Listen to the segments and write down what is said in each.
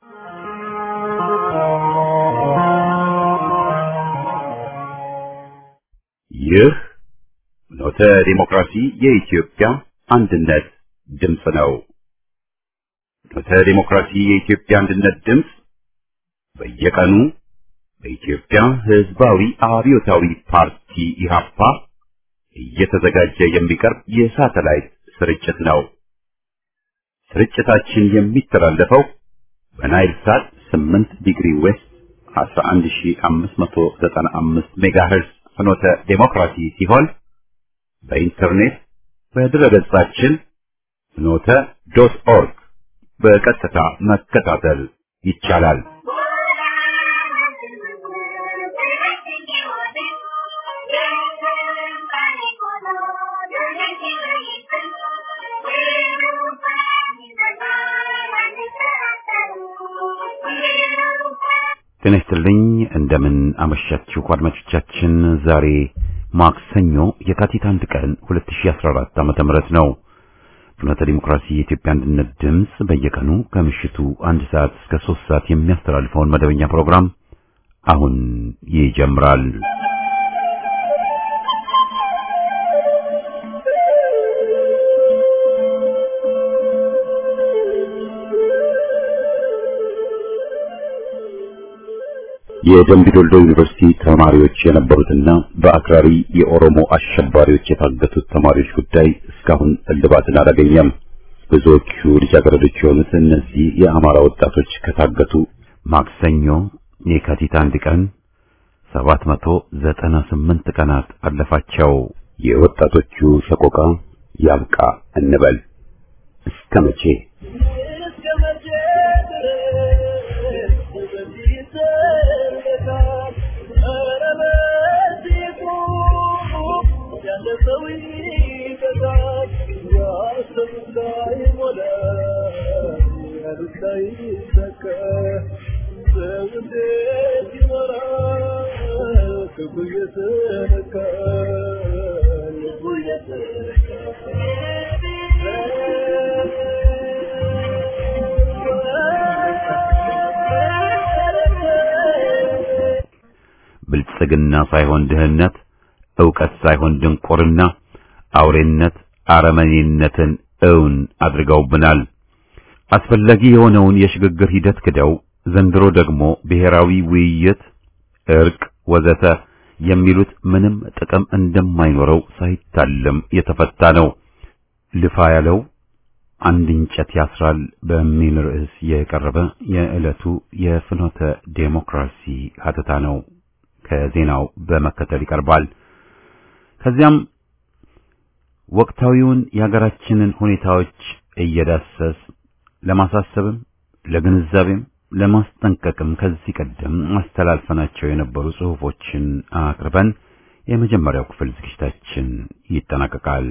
ይህ ኖተ ዲሞክራሲ የኢትዮጵያ አንድነት ድምፅ ነው። ኖተ ዲሞክራሲ የኢትዮጵያ አንድነት ድምፅ በየቀኑ በኢትዮጵያ ሕዝባዊ አብዮታዊ ፓርቲ ኢህአፓ እየተዘጋጀ የሚቀርብ የሳተላይት ስርጭት ነው። ስርጭታችን የሚተላለፈው በናይል ሳት 8 ዲግሪ ዌስት 11595 ሜጋሄርዝ ፍኖተ ዴሞክራሲ ሲሆን በኢንተርኔት በድረገጻችን ፍኖተ ዶት ኦርግ በቀጥታ መከታተል ይቻላል። ጤና ይስጥልኝ። እንደምን አመሻችሁ አድማጮቻችን። ዛሬ ማክሰኞ የካቲት አንድ ቀን 2014 ዓመተ ምህረት ነው። ፍኖተ ዲሞክራሲ የኢትዮጵያ አንድነት ድምፅ በየቀኑ ከምሽቱ አንድ ሰዓት እስከ ሶስት ሰዓት የሚያስተላልፈውን መደበኛ ፕሮግራም አሁን ይጀምራል። የደምቢዶልዶ ዩኒቨርሲቲ ተማሪዎች የነበሩትና በአክራሪ የኦሮሞ አሸባሪዎች የታገቱት ተማሪዎች ጉዳይ እስካሁን እልባትን አላገኘም። ብዙዎቹ ልጃገረዶች የሆኑት እነዚህ የአማራ ወጣቶች ከታገቱ ማክሰኞ የካቲት አንድ ቀን 798 ቀናት አለፋቸው። የወጣቶቹ ሰቆቃ ያብቃ እንበል እስከ መቼ? ብልጽግና ሳይሆን ድህነት፣ ዕውቀት ሳይሆን ድንቁርና፣ አውሬነት፣ አረመኔነትን እውን አድርገውብናል። አስፈላጊ የሆነውን የሽግግር ሂደት ክደው ዘንድሮ ደግሞ ብሔራዊ ውይይት፣ እርቅ፣ ወዘተ የሚሉት ምንም ጥቅም እንደማይኖረው ሳይታለም የተፈታ ነው። ልፋ ያለው አንድ እንጨት ያስራል በሚል ርዕስ የቀረበ የዕለቱ የፍኖተ ዴሞክራሲ ሀተታ ነው። ከዜናው በመከተል ይቀርባል። ከዚያም ወቅታዊውን የሀገራችንን ሁኔታዎች እየዳሰስ ለማሳሰብም ለግንዛቤም ለማስጠንቀቅም ከዚህ ቀደም አስተላልፈናቸው የነበሩ ጽሑፎችን አቅርበን የመጀመሪያው ክፍል ዝግጅታችን ይጠናቀቃል።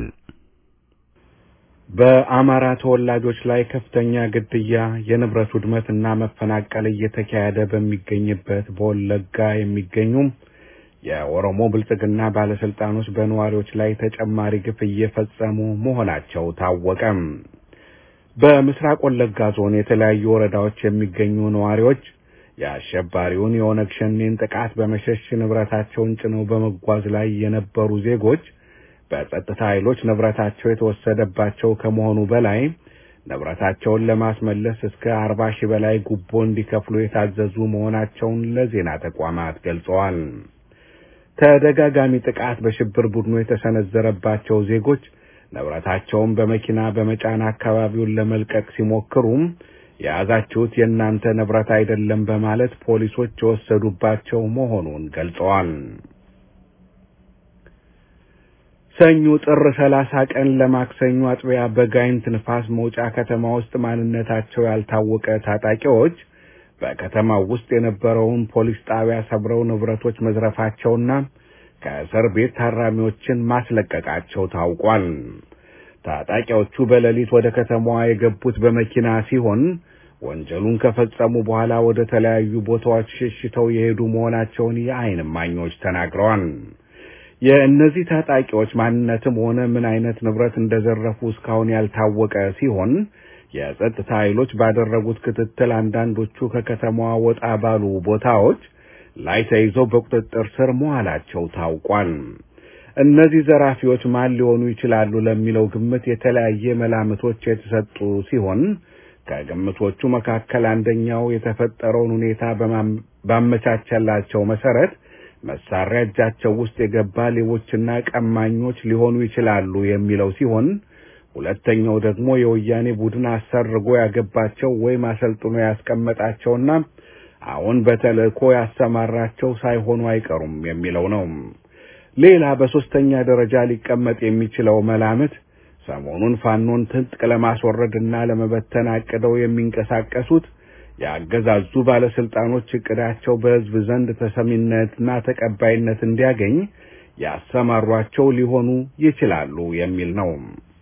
በአማራ ተወላጆች ላይ ከፍተኛ ግድያ፣ የንብረት ውድመትና መፈናቀል እየተካሄደ በሚገኝበት በወለጋ የሚገኙም የኦሮሞ ብልጽግና ባለስልጣኖች በነዋሪዎች ላይ ተጨማሪ ግፍ እየፈጸሙ መሆናቸው ታወቀም። በምስራቅ ወለጋ ዞን የተለያዩ ወረዳዎች የሚገኙ ነዋሪዎች የአሸባሪውን የኦነግ ሸኔን ጥቃት በመሸሽ ንብረታቸውን ጭነው በመጓዝ ላይ የነበሩ ዜጎች በጸጥታ ኃይሎች ንብረታቸው የተወሰደባቸው ከመሆኑ በላይ ንብረታቸውን ለማስመለስ እስከ አርባ ሺህ በላይ ጉቦ እንዲከፍሉ የታዘዙ መሆናቸውን ለዜና ተቋማት ገልጸዋል። ተደጋጋሚ ጥቃት በሽብር ቡድኑ የተሰነዘረባቸው ዜጎች ንብረታቸውን በመኪና በመጫን አካባቢውን ለመልቀቅ ሲሞክሩም የያዛችሁት የእናንተ ንብረት አይደለም በማለት ፖሊሶች የወሰዱባቸው መሆኑን ገልጸዋል። ሰኞ ጥር ሰላሳ ቀን ለማክሰኞ አጥቢያ በጋይንት ንፋስ መውጫ ከተማ ውስጥ ማንነታቸው ያልታወቀ ታጣቂዎች በከተማው ውስጥ የነበረውን ፖሊስ ጣቢያ ሰብረው ንብረቶች መዝረፋቸውና ከእስር ቤት ታራሚዎችን ማስለቀቃቸው ታውቋል። ታጣቂዎቹ በሌሊት ወደ ከተማዋ የገቡት በመኪና ሲሆን ወንጀሉን ከፈጸሙ በኋላ ወደ ተለያዩ ቦታዎች ሸሽተው የሄዱ መሆናቸውን የዓይን እማኞች ተናግረዋል። የእነዚህ ታጣቂዎች ማንነትም ሆነ ምን አይነት ንብረት እንደዘረፉ እስካሁን ያልታወቀ ሲሆን የጸጥታ ኃይሎች ባደረጉት ክትትል አንዳንዶቹ ከከተማዋ ወጣ ባሉ ቦታዎች ላይ ተይዘው በቁጥጥር ስር መዋላቸው ታውቋል። እነዚህ ዘራፊዎች ማን ሊሆኑ ይችላሉ ለሚለው ግምት የተለያየ መላምቶች የተሰጡ ሲሆን ከግምቶቹ መካከል አንደኛው የተፈጠረውን ሁኔታ ባመቻቸላቸው መሰረት መሳሪያ እጃቸው ውስጥ የገባ ሌቦችና ቀማኞች ሊሆኑ ይችላሉ የሚለው ሲሆን ሁለተኛው ደግሞ የወያኔ ቡድን አሰርጎ ያገባቸው ወይም አሰልጥኖ ያስቀመጣቸውና አሁን በተልእኮ ያሰማራቸው ሳይሆኑ አይቀሩም የሚለው ነው። ሌላ በሶስተኛ ደረጃ ሊቀመጥ የሚችለው መላምት ሰሞኑን ፋኖን ትጥቅ ለማስወረድና ለመበተን አቅደው የሚንቀሳቀሱት የአገዛዙ ባለስልጣኖች እቅዳቸው በሕዝብ ዘንድ ተሰሚነትና ተቀባይነት እንዲያገኝ ያሰማሯቸው ሊሆኑ ይችላሉ የሚል ነው።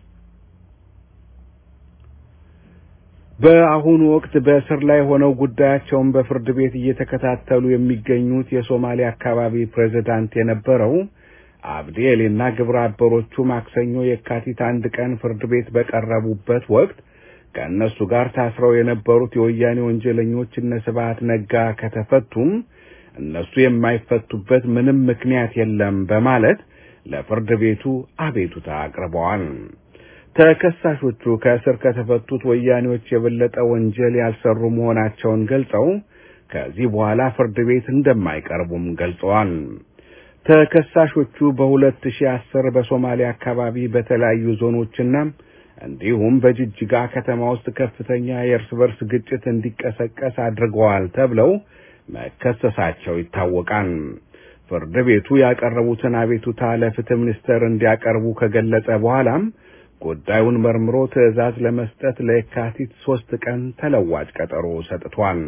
በአሁኑ ወቅት በእስር ላይ ሆነው ጉዳያቸውን በፍርድ ቤት እየተከታተሉ የሚገኙት የሶማሌ አካባቢ ፕሬዝዳንት የነበረው አብዲ ኤሊና ግብረ አበሮቹ ማክሰኞ የካቲት አንድ ቀን ፍርድ ቤት በቀረቡበት ወቅት ከእነሱ ጋር ታስረው የነበሩት የወያኔ ወንጀለኞች እነ ስብሐት ነጋ ከተፈቱም እነሱ የማይፈቱበት ምንም ምክንያት የለም በማለት ለፍርድ ቤቱ አቤቱታ አቅርበዋል። ተከሳሾቹ ከእስር ከተፈቱት ወያኔዎች የበለጠ ወንጀል ያልሰሩ መሆናቸውን ገልጸው ከዚህ በኋላ ፍርድ ቤት እንደማይቀርቡም ገልጸዋል። ተከሳሾቹ በ2010 በሶማሊያ አካባቢ በተለያዩ ዞኖችና እንዲሁም በጅጅጋ ከተማ ውስጥ ከፍተኛ የእርስ በርስ ግጭት እንዲቀሰቀስ አድርገዋል ተብለው መከሰሳቸው ይታወቃል። ፍርድ ቤቱ ያቀረቡትን አቤቱታ ለፍትህ ሚኒስቴር እንዲያቀርቡ ከገለጸ በኋላም ጉዳዩን መርምሮ ትዕዛዝ ለመስጠት ለየካቲት ሶስት ቀን ተለዋጭ ቀጠሮ ሰጥቷል።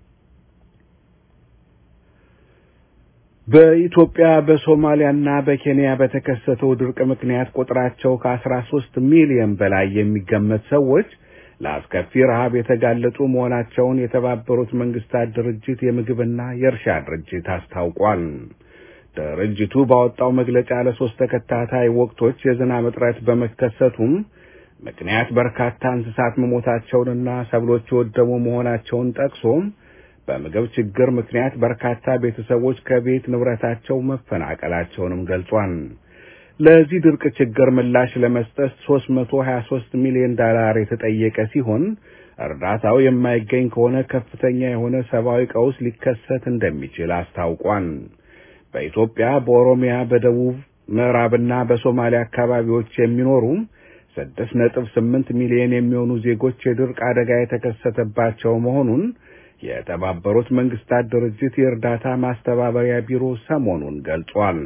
በኢትዮጵያ በሶማሊያና በኬንያ በተከሰተው ድርቅ ምክንያት ቁጥራቸው ከአስራ ሶስት ሚሊዮን በላይ የሚገመት ሰዎች ለአስከፊ ረሃብ የተጋለጡ መሆናቸውን የተባበሩት መንግስታት ድርጅት የምግብና የእርሻ ድርጅት አስታውቋል። ድርጅቱ ባወጣው መግለጫ ለሶስት ተከታታይ ወቅቶች የዝናብ እጥረት በመከሰቱም ምክንያት በርካታ እንስሳት መሞታቸውንና ሰብሎች የወደሙ መሆናቸውን ጠቅሶም በምግብ ችግር ምክንያት በርካታ ቤተሰቦች ከቤት ንብረታቸው መፈናቀላቸውንም ገልጿል። ለዚህ ድርቅ ችግር ምላሽ ለመስጠት 323 ሚሊዮን ዶላር የተጠየቀ ሲሆን እርዳታው የማይገኝ ከሆነ ከፍተኛ የሆነ ሰብአዊ ቀውስ ሊከሰት እንደሚችል አስታውቋል። በኢትዮጵያ፣ በኦሮሚያ፣ በደቡብ ምዕራብና በሶማሊያ አካባቢዎች የሚኖሩ ስድስት ነጥብ ስምንት ሚሊዮን የሚሆኑ ዜጎች የድርቅ አደጋ የተከሰተባቸው መሆኑን የተባበሩት መንግስታት ድርጅት የእርዳታ ማስተባበሪያ ቢሮ ሰሞኑን ገልጿል።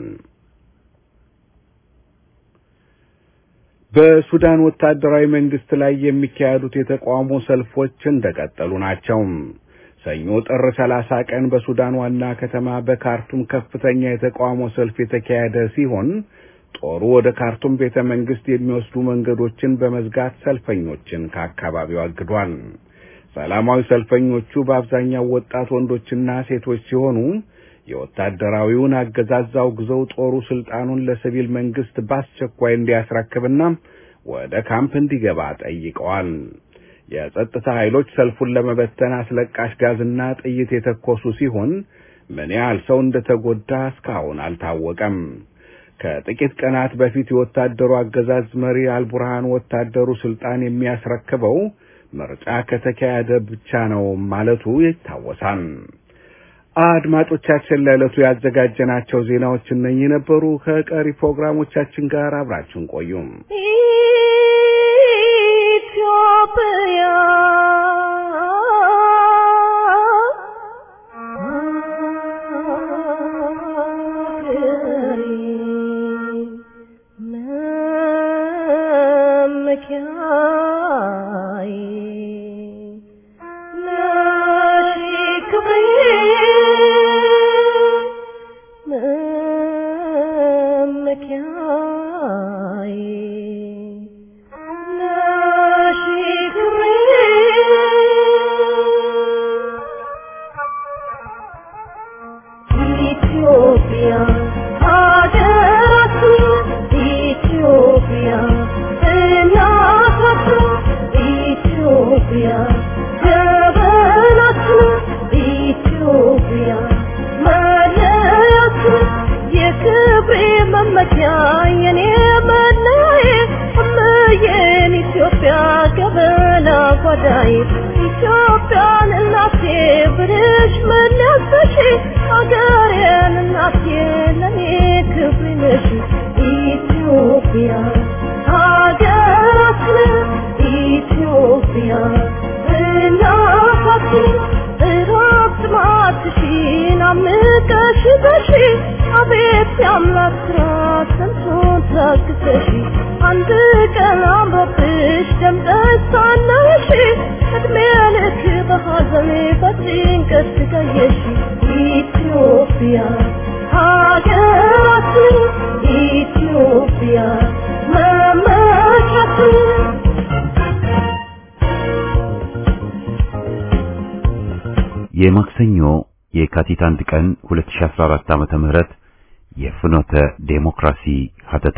በሱዳን ወታደራዊ መንግስት ላይ የሚካሄዱት የተቃውሞ ሰልፎች እንደቀጠሉ ናቸው። ሰኞ ጥር 30 ቀን በሱዳን ዋና ከተማ በካርቱም ከፍተኛ የተቃውሞ ሰልፍ የተካሄደ ሲሆን ጦሩ ወደ ካርቱም ቤተ መንግስት የሚወስዱ መንገዶችን በመዝጋት ሰልፈኞችን ከአካባቢው አግዷል። ሰላማዊ ሰልፈኞቹ በአብዛኛው ወጣት ወንዶችና ሴቶች ሲሆኑ የወታደራዊውን አገዛዝ አውግዘው ጦሩ ስልጣኑን ለሲቪል መንግስት በአስቸኳይ እንዲያስረክብና ወደ ካምፕ እንዲገባ ጠይቀዋል። የጸጥታ ኃይሎች ሰልፉን ለመበተን አስለቃሽ ጋዝና ጥይት የተኮሱ ሲሆን ምን ያህል ሰው እንደተጎዳ እስካሁን አልታወቀም። ከጥቂት ቀናት በፊት የወታደሩ አገዛዝ መሪ አልቡርሃን ወታደሩ ስልጣን የሚያስረክበው ምርጫ ከተካሄደ ብቻ ነው ማለቱ ይታወሳል። አድማጮቻችን ለዕለቱ ያዘጋጀናቸው ዜናዎች እነኚህ ነበሩ። ከቀሪ ፕሮግራሞቻችን ጋር አብራችሁን ቆዩም። ኢትዮጵያ መመኪያዬ መመኪያ የኔ መለዬ እምዬን ኢትዮጵያ ገበና ጓዳዬ ኢትዮጵያን እናቴ ብልሽ መለሰሽ አገሬን እናቴ ለኔ ክብር ነሽ ኢትዮጵያ ሀገራችን ኢትዮጵያ እናታችን እረፍት ማትሽን አምቀሽ በሺ አቤት የአምላክ ስራ ስንቱን ታግሰሽ አንድ ቀን አምሮብሽ ደምቀሽ ሳለሽ እድሜ ልክ በሐዘን በጭንቀት ትቀየሽ ኢትዮጵያ ሀገራችን ኢትዮጵያ መመኪያችን የማክሰኞ የካቲት አንድ ቀን 2014 ዓመተ ምህረት የፍኖተ ዴሞክራሲ ሀተታ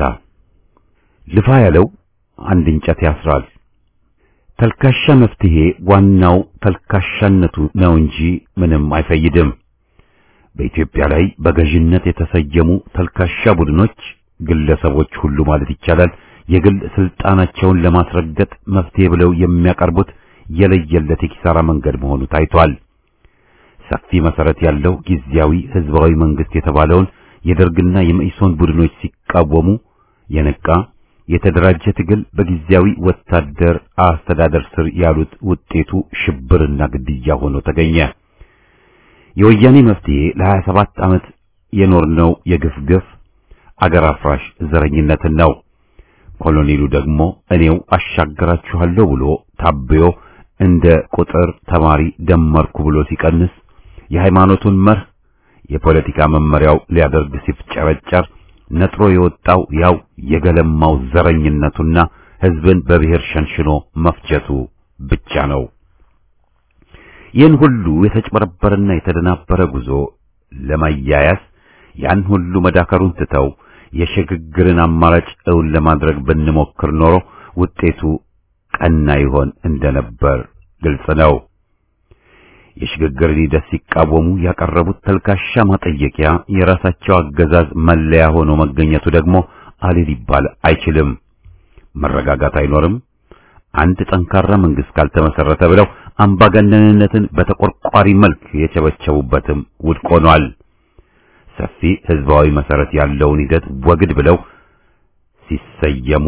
ልፋ ያለው አንድ እንጨት ያስራል። ተልካሻ መፍትሄ ዋናው ተልካሻነቱ ነው እንጂ ምንም አይፈይድም። በኢትዮጵያ ላይ በገዥነት የተሰየሙ ተልካሻ ቡድኖች፣ ግለሰቦች ሁሉ ማለት ይቻላል የግል ስልጣናቸውን ለማስረገጥ መፍትሄ ብለው የሚያቀርቡት የለየለት የኪሳራ መንገድ መሆኑ ታይቷል። ሰፊ መሰረት ያለው ጊዜያዊ ህዝባዊ መንግስት የተባለውን የደርግና የመኢሶን ቡድኖች ሲቃወሙ የነቃ የተደራጀ ትግል በጊዜያዊ ወታደር አስተዳደር ስር ያሉት ውጤቱ ሽብርና ግድያ ሆኖ ተገኘ። የወያኔ መፍትሄ ለ27 ዓመት የኖርነው የግፍ ግፍ አገር አፍራሽ ዘረኝነትን ነው። ኮሎኔሉ ደግሞ እኔው አሻገራችኋለሁ ብሎ ታብዮ እንደ ቁጥር ተማሪ ደመርኩ ብሎ ሲቀንስ የሃይማኖቱን መርህ የፖለቲካ መመሪያው ሊያደርግ ሲፍጨረጨር ነጥሮ የወጣው ያው የገለማው ዘረኝነቱና ህዝብን በብሔር ሸንሽኖ መፍጀቱ ብቻ ነው። ይህን ሁሉ የተጭበረበረና የተደናበረ ጉዞ ለማያያዝ ያን ሁሉ መዳከሩን ትተው የሽግግርን አማራጭ እውን ለማድረግ ብንሞክር ኖሮ ውጤቱ ቀና ይሆን እንደነበር ግልጽ ነው። የሽግግርን ሂደት ሲቃወሙ ያቀረቡት ተልካሻ ማጠየቂያ የራሳቸው አገዛዝ መለያ ሆኖ መገኘቱ ደግሞ አሌ ሊባል አይችልም። መረጋጋት አይኖርም፣ አንድ ጠንካራ መንግስት ካልተመሰረተ ብለው አምባገነንነትን በተቆርቋሪ መልክ የቸበቸቡበትም ውድቅ ሆኗል። ሰፊ ህዝባዊ መሰረት ያለውን ሂደት ወግድ ብለው ሲሰየሙ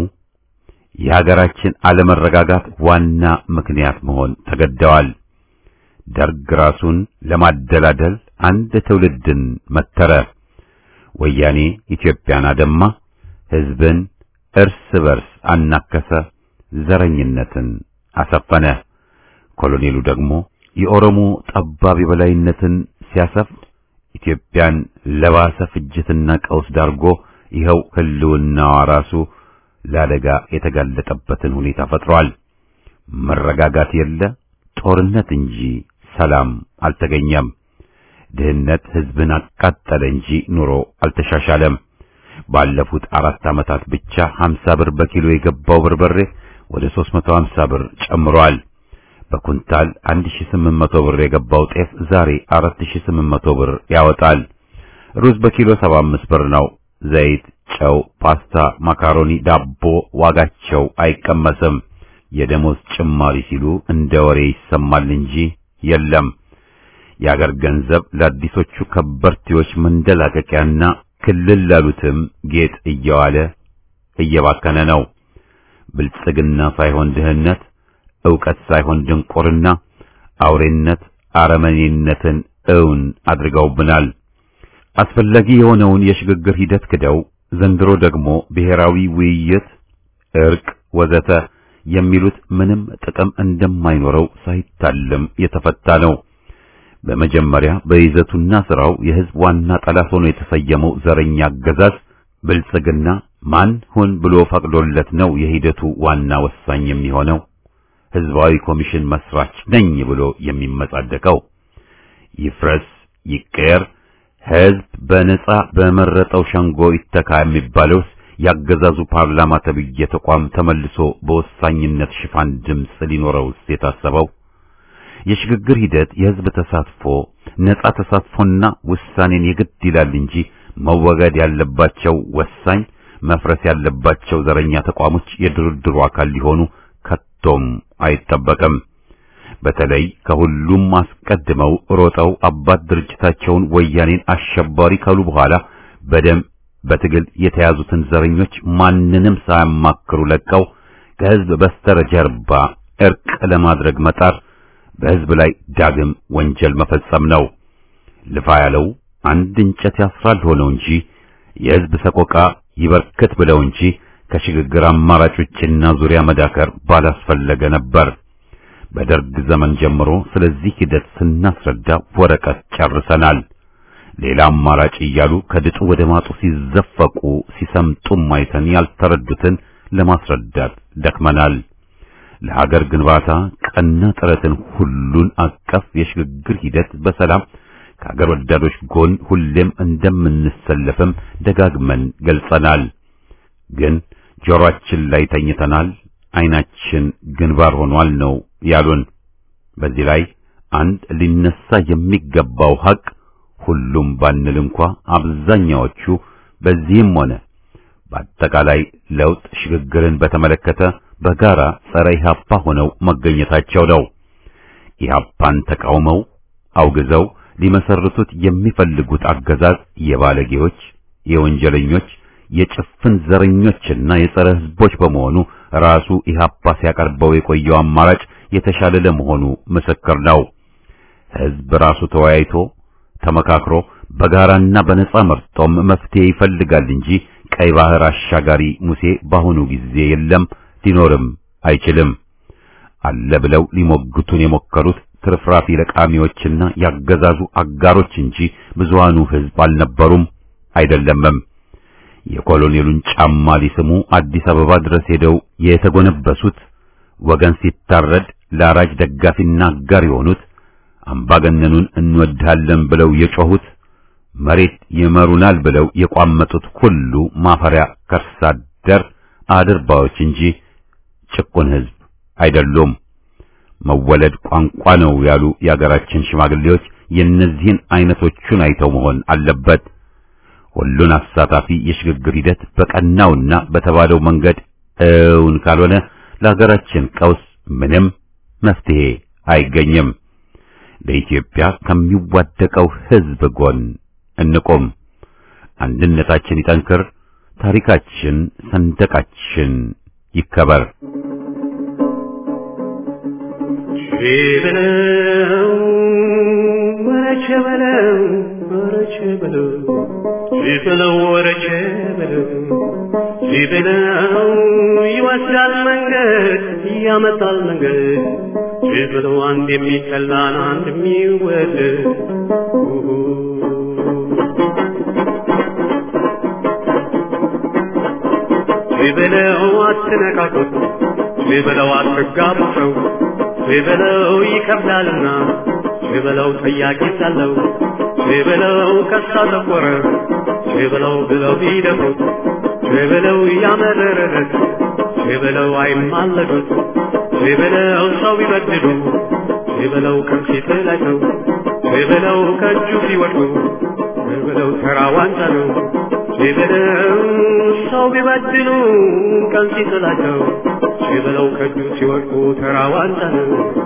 የሀገራችን አለመረጋጋት ዋና ምክንያት መሆን ተገደዋል። ደርግ ራሱን ለማደላደል አንድ ትውልድን መተረ። ወያኔ ኢትዮጵያን አደማ፣ ህዝብን እርስ በርስ አናከሰ፣ ዘረኝነትን አሰፈነ። ኮሎኔሉ ደግሞ የኦሮሞ ጠባብ የበላይነትን ሲያሰፍን ኢትዮጵያን ለባሰ ፍጅትና ቀውስ ዳርጎ ይኸው ህልውናዋ ራሱ ለአደጋ የተጋለጠበትን ሁኔታ ፈጥሯል። መረጋጋት የለ፣ ጦርነት እንጂ ሰላም አልተገኘም። ድህነት ህዝብን አቃጠለ እንጂ ኑሮ አልተሻሻለም። ባለፉት አራት ዓመታት ብቻ 50 ብር በኪሎ የገባው በርበሬ ወደ 350 ብር ጨምሯል። በኩንታል 1800 ብር የገባው ጤፍ ዛሬ 4800 ብር ያወጣል። ሩዝ በኪሎ 75 ብር ነው። ዘይት፣ ጨው፣ ፓስታ፣ ማካሮኒ፣ ዳቦ ዋጋቸው አይቀመስም። የደሞዝ ጭማሪ ሲሉ እንደ ወሬ ይሰማል እንጂ የለም። የአገር ገንዘብ ለአዲሶቹ ከበርቴዎች መንደላቀቂያና ክልል ላሉትም ጌጥ እየዋለ እየባከነ ነው። ብልጽግና ሳይሆን ድህነት፣ ዕውቀት ሳይሆን ድንቁርና፣ አውሬነት፣ አረመኔነትን እውን አድርገውብናል። አስፈላጊ የሆነውን የሽግግር ሂደት ክደው ዘንድሮ ደግሞ ብሔራዊ ውይይት፣ እርቅ ወዘተ የሚሉት ምንም ጥቅም እንደማይኖረው ሳይታለም የተፈታ ነው። በመጀመሪያ በይዘቱና ስራው የህዝብ ዋና ጠላት ሆኖ የተሰየመው ዘረኛ አገዛዝ ብልጽግና ማን ሁን ብሎ ፈቅዶለት ነው የሂደቱ ዋና ወሳኝ የሚሆነው? ህዝባዊ ኮሚሽን መስራች ነኝ ብሎ የሚመጻደቀው ይፍረስ ይቀየር፣ ህዝብ በነጻ በመረጠው ሸንጎ ይተካ የሚባለውስ ያገዛዙ ፓርላማ ተብዬ ተቋም ተመልሶ በወሳኝነት ሽፋን ድምፅ ሊኖረውስ የታሰበው? የሽግግር ሂደት የህዝብ ተሳትፎ ነጻ ተሳትፎና ውሳኔን የግድ ይላል እንጂ መወገድ ያለባቸው ወሳኝ መፍረስ ያለባቸው ዘረኛ ተቋሞች የድርድሩ አካል ሊሆኑ ከቶም አይጠበቅም። በተለይ ከሁሉም አስቀድመው ሮጠው አባት ድርጅታቸውን ወያኔን አሸባሪ ካሉ በኋላ በደም በትግል የተያዙትን ዘረኞች ማንንም ሳያማክሩ ለቀው ከህዝብ በስተጀርባ እርቅ ለማድረግ መጣር በህዝብ ላይ ዳግም ወንጀል መፈጸም ነው። ልፋ ያለው አንድ እንጨት ያስራል ሆነው እንጂ የህዝብ ሰቆቃ ይበርክት ብለው እንጂ ከሽግግር አማራጮችና ዙሪያ መዳከር ባላስፈለገ ነበር። በደርግ ዘመን ጀምሮ ስለዚህ ሂደት ስናስረዳ ወረቀት ጨርሰናል። ሌላ አማራጭ እያሉ ከድጡ ወደ ማጡ ሲዘፈቁ ሲሰምጡም አይተን ያልተረዱትን ለማስረዳት ደክመናል። ለሀገር ግንባታ ቀና ጥረትን ሁሉን አቀፍ የሽግግር ሂደት በሰላም ከሀገር ወዳዶች ጎን ሁሌም እንደምንሰለፍም ደጋግመን ገልጸናል። ግን ጆሮአችን ላይ ተኝተናል፣ አይናችን ግንባር ሆኗል ነው ያሉን። በዚህ ላይ አንድ ሊነሳ የሚገባው ሀቅ ሁሉም ባንል እንኳ አብዛኛዎቹ በዚህም ሆነ በአጠቃላይ ለውጥ ሽግግርን በተመለከተ በጋራ ጸረ ኢህአፓ ሆነው መገኘታቸው ነው። ኢህአፓን ተቃውመው አውግዘው ሊመሰርቱት የሚፈልጉት አገዛዝ የባለጌዎች፣ የወንጀለኞች፣ የጭፍን ዘረኞችና የጸረ ህዝቦች በመሆኑ ራሱ ኢህአፓ ሲያቀርበው የቆየው አማራጭ የተሻለ ለመሆኑ ምስክር ነው። ህዝብ ራሱ ተወያይቶ ተመካክሮ በጋራና በነጻ መርጦም መፍትሄ ይፈልጋል እንጂ ቀይ ባህር አሻጋሪ ሙሴ በአሁኑ ጊዜ የለም፣ ሊኖርም አይችልም። አለ ብለው ሊሞግቱን የሞከሩት ትርፍራፊ ለቃሚዎችና ያገዛዙ አጋሮች እንጂ ብዙሃኑ ህዝብ አልነበሩም አይደለምም። የኮሎኔሉን ጫማ ሊስሙ አዲስ አበባ ድረስ ሄደው የተጎነበሱት ወገን ሲታረድ ለአራጅ ደጋፊና አጋር የሆኑት አምባገነኑን እንወድሃለን ብለው የጮሁት መሬት ይመሩናል ብለው የቋመጡት ሁሉ ማፈሪያ ከርሳ አደር አድርባዮች እንጂ ጭቁን ህዝብ አይደሉም። መወለድ ቋንቋ ነው ያሉ የአገራችን ሽማግሌዎች የእነዚህን አይነቶቹን አይተው መሆን አለበት። ሁሉን አሳታፊ የሽግግር ሂደት በቀናውና በተባለው መንገድ እውን ካልሆነ ለሀገራችን ቀውስ ምንም መፍትሄ አይገኝም። ለኢትዮጵያ ከሚዋደቀው ህዝብ ጎን እንቆም። አንድነታችን ይጠንክር። ታሪካችን፣ ሰንደቃችን ይከበር። ሸበለው ወረቸ በለው ወረቸ በለው ሸበለው ወረቸ በለው ሸበለው ይወስዳል መንገድ ያመጣል መንገድ ሸበለው አንድ የሚጠላን አንድ የሚወደድ ሸበለው አትነካኩት ሸበለው አትጋቡ ሰው ሽበለው ይከብዳልና ሽበለው ጠያቂ ሳለው ሽበለው ከሳ ጠቆረ ሽበለው ብለው ቢደፍሩት ሽበለው ያመረረለት ሽበለው አይማለዱት ሽበለው ሰው ቢበድሉ ሽበለው ከምሴት ላይ ሰው ሽበለው ከእጁ ሲወድቁ ሽበለው ተራ ዋንጫ ነው ሽበለው ሰው ቢበድሉ ቀን ሲጥላቸው ሽበለው ከእጁ ሲወድቁ ተራ ዋንጫ ነው።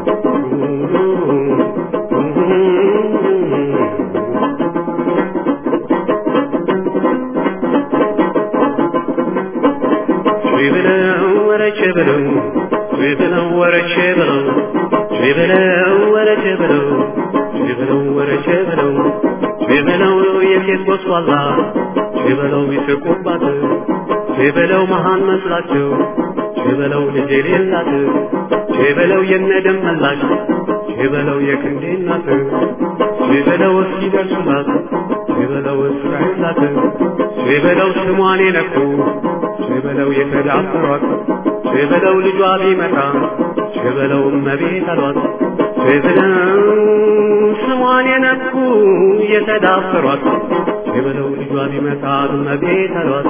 ሽበለው ወረቼ በለው ሽበለው ወረቼ በለው ሽበለው ወረቼ በለው ሽበለው ወረቼ በለው ሽበለው የሴት ጎስቋላ ሽበለው ይስቁባት ሽበለው መሃን መስላቸው ሽበለው ልጅ የሌላት ሽበለው የነደም መላሽ ሽበለው የክንዴ እናት ሽበለው እስኪደርሱላት ሽበለው እስራኤላት ሽበለው ስሟን የነኩ ሽበለው የተዳፈሯት ሽበለው ልጇ ቢመጣ ሽበለው እመቤት አሏት ሽበለው ስሟን የነኩ የተዳፈሯት ሽበለው ልጇ ቢመጣ እመቤት አሏት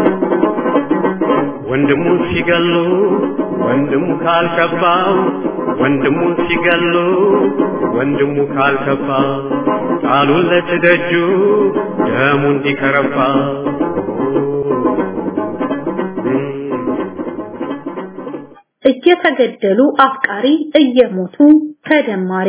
ወንድሙ ሲገሉ ወንድሙ ካልከባው ወንድሙን ሲገሉ ወንድሙ ካልከፋ ጣሉለት ደጁ ደሙ እንዲከረፋ እየተገደሉ አፍቃሪ እየሞቱ ተደማሪ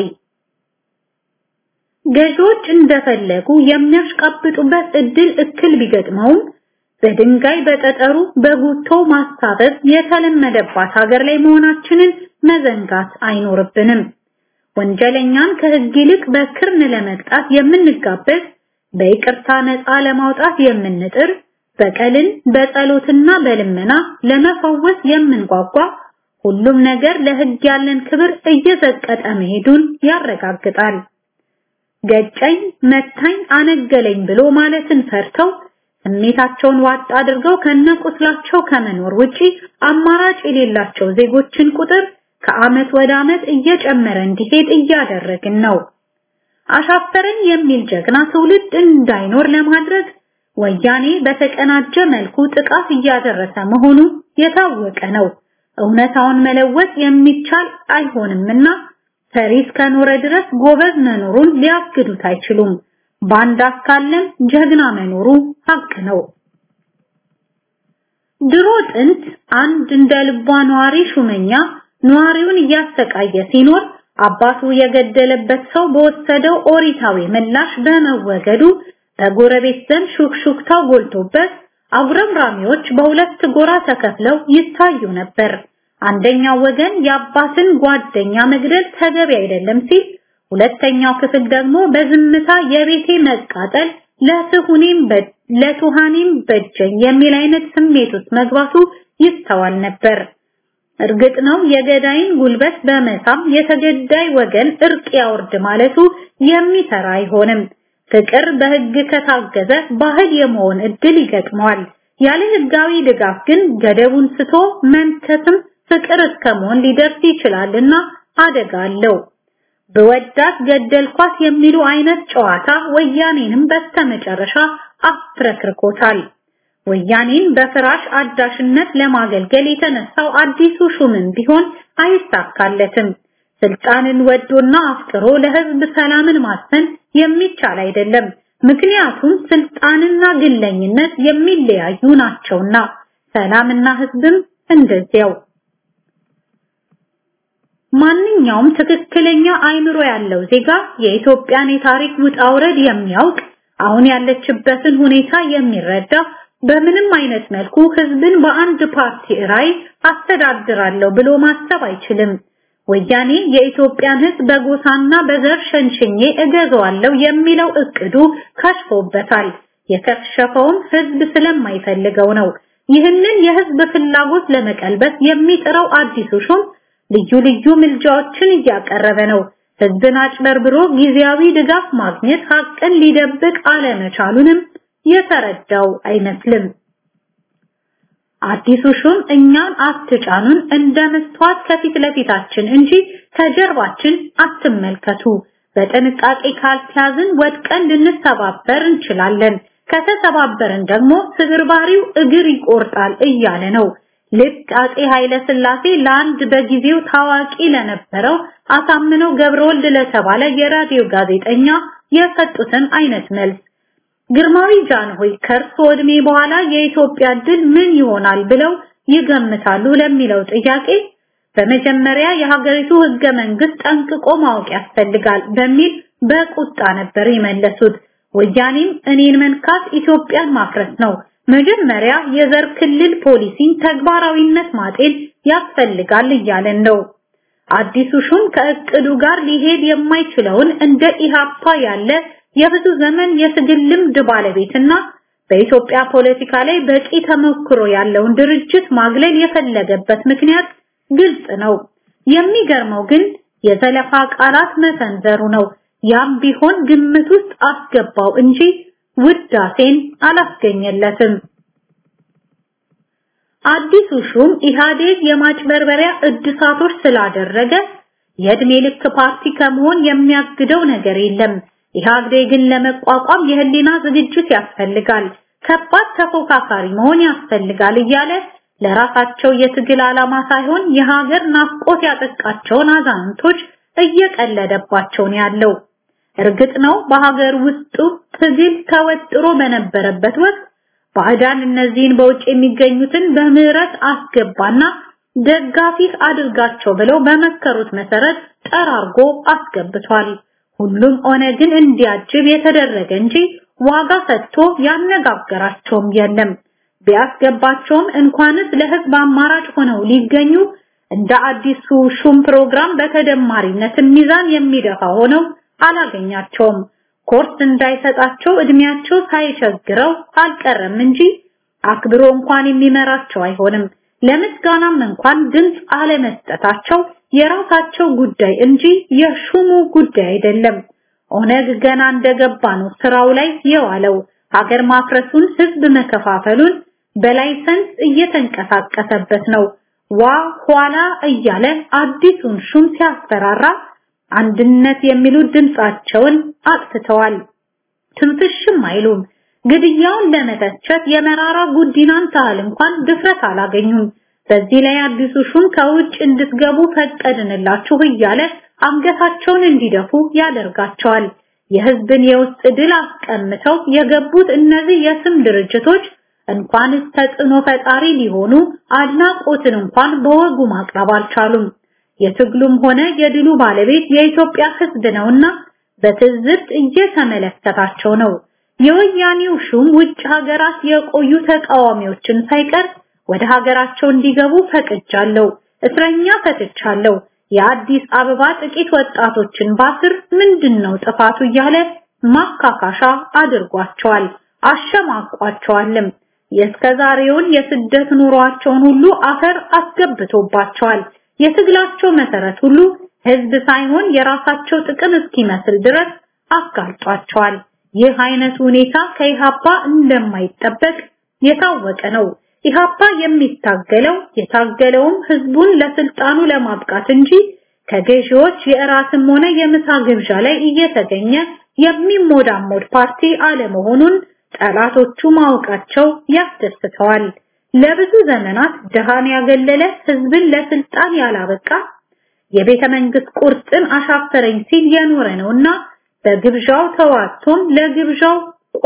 ገዢዎች እንደፈለጉ የሚያሽቃብጡበት እድል እክል ቢገጥመውም በድንጋይ በጠጠሩ በጉቶ ማሳበብ የተለመደባት ሀገር ላይ መሆናችንን መዘንጋት አይኖርብንም። ወንጀለኛን ከህግ ይልቅ በክርን ለመቅጣት የምንጋበዝ፣ በይቅርታ ነፃ ለማውጣት የምንጥር፣ በቀልን በጸሎትና በልመና ለመፈወስ የምንጓጓ ሁሉም ነገር ለህግ ያለን ክብር እየዘቀጠ መሄዱን ያረጋግጣል። ገጨኝ፣ መታኝ፣ አነገለኝ ብሎ ማለትን ፈርተው ስሜታቸውን ዋጥ አድርገው ከነቁስላቸው ከመኖር ውጪ አማራጭ የሌላቸው ዜጎችን ቁጥር ከአመት ወደ አመት እየጨመረ እንዲሄድ እያደረግን ነው። አሻፈረኝ የሚል ጀግና ትውልድ እንዳይኖር ለማድረግ ወያኔ በተቀናጀ መልኩ ጥቃት እያደረሰ መሆኑ የታወቀ ነው። እውነታውን መለወጥ የሚቻል አይሆንምና ፈሪ እስከኖረ ድረስ ጎበዝ መኖሩን ሊያግዱት አይችሉም። ባንዳ ካለም ጀግና መኖሩ ሀቅ ነው። ድሮ ጥንት አንድ እንደ ልቧ ነዋሪ ሹመኛ ነዋሪውን እያሰቃየ ሲኖር አባቱ የገደለበት ሰው በወሰደው ኦሪታዊ ምላሽ በመወገዱ በጎረቤት ዘንድ ሹክሹክታው ጎልቶበት አጉረምራሚዎች በሁለት ጎራ ተከፍለው ይታዩ ነበር። አንደኛው ወገን የአባትን ጓደኛ መግደል ተገቢ አይደለም ሲል ሁለተኛው ክፍል ደግሞ በዝምታ የቤቴ መቃጠል ለትሁኔም ለቱሃኔም በጀኝ የሚል አይነት ስሜት ውስጥ መግባቱ ይስተዋል ነበር። እርግጥ ነው የገዳይን ጉልበት በመሳም የተገዳይ ወገን እርቅ ያወርድ ማለቱ የሚሰራ አይሆንም። ፍቅር በህግ ከታገዘ ባህል የመሆን እድል ይገጥመዋል። ያለ ህጋዊ ድጋፍ ግን ገደቡን ስቶ መንከስም ፍቅር እስከመሆን ሊደርስ ይችላልና አደጋ አለው። በወዳት ገደልኳት የሚሉ አይነት ጨዋታ ወያኔንም በስተመጨረሻ አፍረክርኮታል። ወያኔን በፍራሽ አዳሽነት ለማገልገል የተነሳው አዲሱ ሹምም ቢሆን አይሳካለትም። ስልጣንን ወዶና አፍቅሮ ለህዝብ ሰላምን ማስፈን የሚቻል አይደለም። ምክንያቱም ስልጣንና ግለኝነት የሚለያዩ ናቸውና፣ ሰላምና ህዝብም እንደዚያው። ማንኛውም ትክክለኛ አይምሮ ያለው ዜጋ የኢትዮጵያን የታሪክ ውጣ ውረድ የሚያውቅ አሁን ያለችበትን ሁኔታ የሚረዳ በምንም አይነት መልኩ ህዝብን በአንድ ፓርቲ ራይ አስተዳድራለሁ ብሎ ማሰብ አይችልም። ወያኔ የኢትዮጵያን ህዝብ በጎሳና በዘር ሸንሽኜ እገዛዋለሁ የሚለው እቅዱ ከሽፎበታል። የከሸፈውም ህዝብ ስለማይፈልገው ነው። ይህንን የህዝብ ፍላጎት ለመቀልበስ የሚጥረው አዲሱ ሹም ልዩ ልዩ ምልጃዎችን እያቀረበ ነው። ህዝብን አጭበርብሮ ጊዜያዊ ድጋፍ ማግኘት ሀቅን ሊደብቅ አለመቻሉንም የተረዳው አይመስልም። አዲሱ ሹም እኛን አትጫኑን እንደ መስተዋት ከፊት ለፊታችን እንጂ ከጀርባችን አትመልከቱ። በጥንቃቄ ካልተያዝን ወድቀን ልንሰባበር እንችላለን። ከተሰባበርን ደግሞ ስብርባሪው እግር ይቆርጣል እያለ ነው። ልክ አጼ ኃይለ ሥላሴ ለአንድ በጊዜው ታዋቂ ለነበረው አሳምነው ገብረወልድ ለተባለ የራዲዮ ጋዜጠኛ የሰጡትን አይነት መልስ ግርማዊ ጃንሆይ ከእርሶ ዕድሜ በኋላ የኢትዮጵያ ድል ምን ይሆናል ብለው ይገምታሉ ለሚለው ጥያቄ በመጀመሪያ የሀገሪቱ ህገ መንግስት ጠንቅቆ ማወቅ ያስፈልጋል በሚል በቁጣ ነበር የመለሱት። ወያኔም እኔን መንካት ኢትዮጵያን ማፍረስ ነው፣ መጀመሪያ የዘር ክልል ፖሊሲን ተግባራዊነት ማጤን ያስፈልጋል እያለን ነው። አዲሱ ሹም ከእቅዱ ጋር ሊሄድ የማይችለውን እንደ ኢሃፓ ያለ የብዙ ዘመን የትግል ልምድ ባለቤትና በኢትዮጵያ ፖለቲካ ላይ በቂ ተሞክሮ ያለውን ድርጅት ማግለል የፈለገበት ምክንያት ግልጽ ነው። የሚገርመው ግን የዘለፋ ቃላት መሰንዘሩ ነው። ያም ቢሆን ግምት ውስጥ አስገባው እንጂ ውዳሴን አላስገኘለትም። አዲሱ ሹም ኢህአዴግ የማጭበርበሪያ እድሳቶች ስላደረገ የእድሜ ልክ ፓርቲ ከመሆን የሚያግደው ነገር የለም። ኢህአዴግን ለመቋቋም የህሊና ዝግጅት ያስፈልጋል፣ ከባድ ተፎካካሪ መሆን ያስፈልጋል እያለ ለራሳቸው የትግል ዓላማ ሳይሆን የሀገር ናፍቆት ያጠቃቸውን አዛንቶች እየቀለደባቸው ነው ያለው። እርግጥ ነው በሀገር ውስጡ ትግል ተወጥሮ በነበረበት ወቅት ባዕዳን እነዚህን በውጭ የሚገኙትን በምህረት አስገባና ደጋፊ አድርጋቸው ብለው በመከሩት መሰረት ጠራርጎ አስገብቷል። ሁሉም ኦነግን እንዲያጅብ የተደረገ እንጂ ዋጋ ሰጥቶ ያነጋገራቸውም የለም። ቢያስገባቸውም እንኳንስ ለህዝብ አማራጭ ሆነው ሊገኙ እንደ አዲሱ ሹም ፕሮግራም በተደማሪነት ሚዛን የሚደፋ ሆነው አላገኛቸውም። ኮርስ እንዳይሰጣቸው እድሜያቸው ሳይቸግረው አልቀረም እንጂ አክብሮ እንኳን የሚመራቸው አይሆንም። ለምስጋናም እንኳን ድምፅ አለመስጠታቸው የራሳቸው ጉዳይ እንጂ የሹሙ ጉዳይ አይደለም። ኦነግ ገና እንደገባ ነው ስራው ላይ የዋለው። ሀገር ማፍረሱን፣ ህዝብ መከፋፈሉን በላይሰንስ እየተንቀሳቀሰበት ነው። ዋ ኋላ እያለ አዲሱን ሹም ሲያስፈራራ አንድነት የሚሉ ድምጻቸውን አጥፍተዋል። ትንፍሽም አይሉም። ግድያውን ለመተቸት የመራራ ጉዲናን ታህል እንኳን ድፍረት አላገኙም። በዚህ ላይ አዲሱ ሹም ከውጭ እንድትገቡ ፈቀድንላችሁ እያለ አንገታቸውን እንዲደፉ ያደርጋቸዋል። የህዝብን የውስጥ ድል አስቀምተው የገቡት እነዚህ የስም ድርጅቶች እንኳንስ ተጽዕኖ ፈጣሪ ሊሆኑ አድናቆትን እንኳን በወጉ ማቅረብ አልቻሉም። የትግሉም ሆነ የድሉ ባለቤት የኢትዮጵያ ህዝብ ነውና በትዝብት እየተመለከታቸው ነው። የወያኔው ሹም ውጭ ሀገራት የቆዩ ተቃዋሚዎችን ሳይቀር ወደ ሀገራቸው እንዲገቡ ፈቅጃለሁ፣ እስረኛ ፈትቻለሁ፣ የአዲስ አበባ ጥቂት ወጣቶችን ባስር ምንድነው ጥፋቱ እያለ ማካካሻ አድርጓቸዋል፣ አሸማቋቸዋልም። የእስከዛሬውን የስደት ኑሯቸውን ሁሉ አፈር አስገብቶባቸዋል። የትግላቸው መሰረት ሁሉ ህዝብ ሳይሆን የራሳቸው ጥቅም እስኪመስል ድረስ አጋልጧቸዋል። ይህ አይነት ሁኔታ ከኢሃፓ እንደማይጠበቅ የታወቀ ነው። ኢሃፓ የሚታገለው የታገለውም ህዝቡን ለስልጣኑ ለማብቃት እንጂ ከገዢዎች የእራትም ሆነ የምሳ ግብዣ ላይ እየተገኘ የሚሞዳሞድ ፓርቲ አለመሆኑን ጠላቶቹ ማወቃቸው ያስደስተዋል። ለብዙ ዘመናት ድሃን ያገለለ ህዝብን ለስልጣን ያላበቃ የቤተ መንግስት ቁርጥን አሻፈረኝ ሲል የኖረ ነውና በግብዣው ተዋቶም ለግብዣው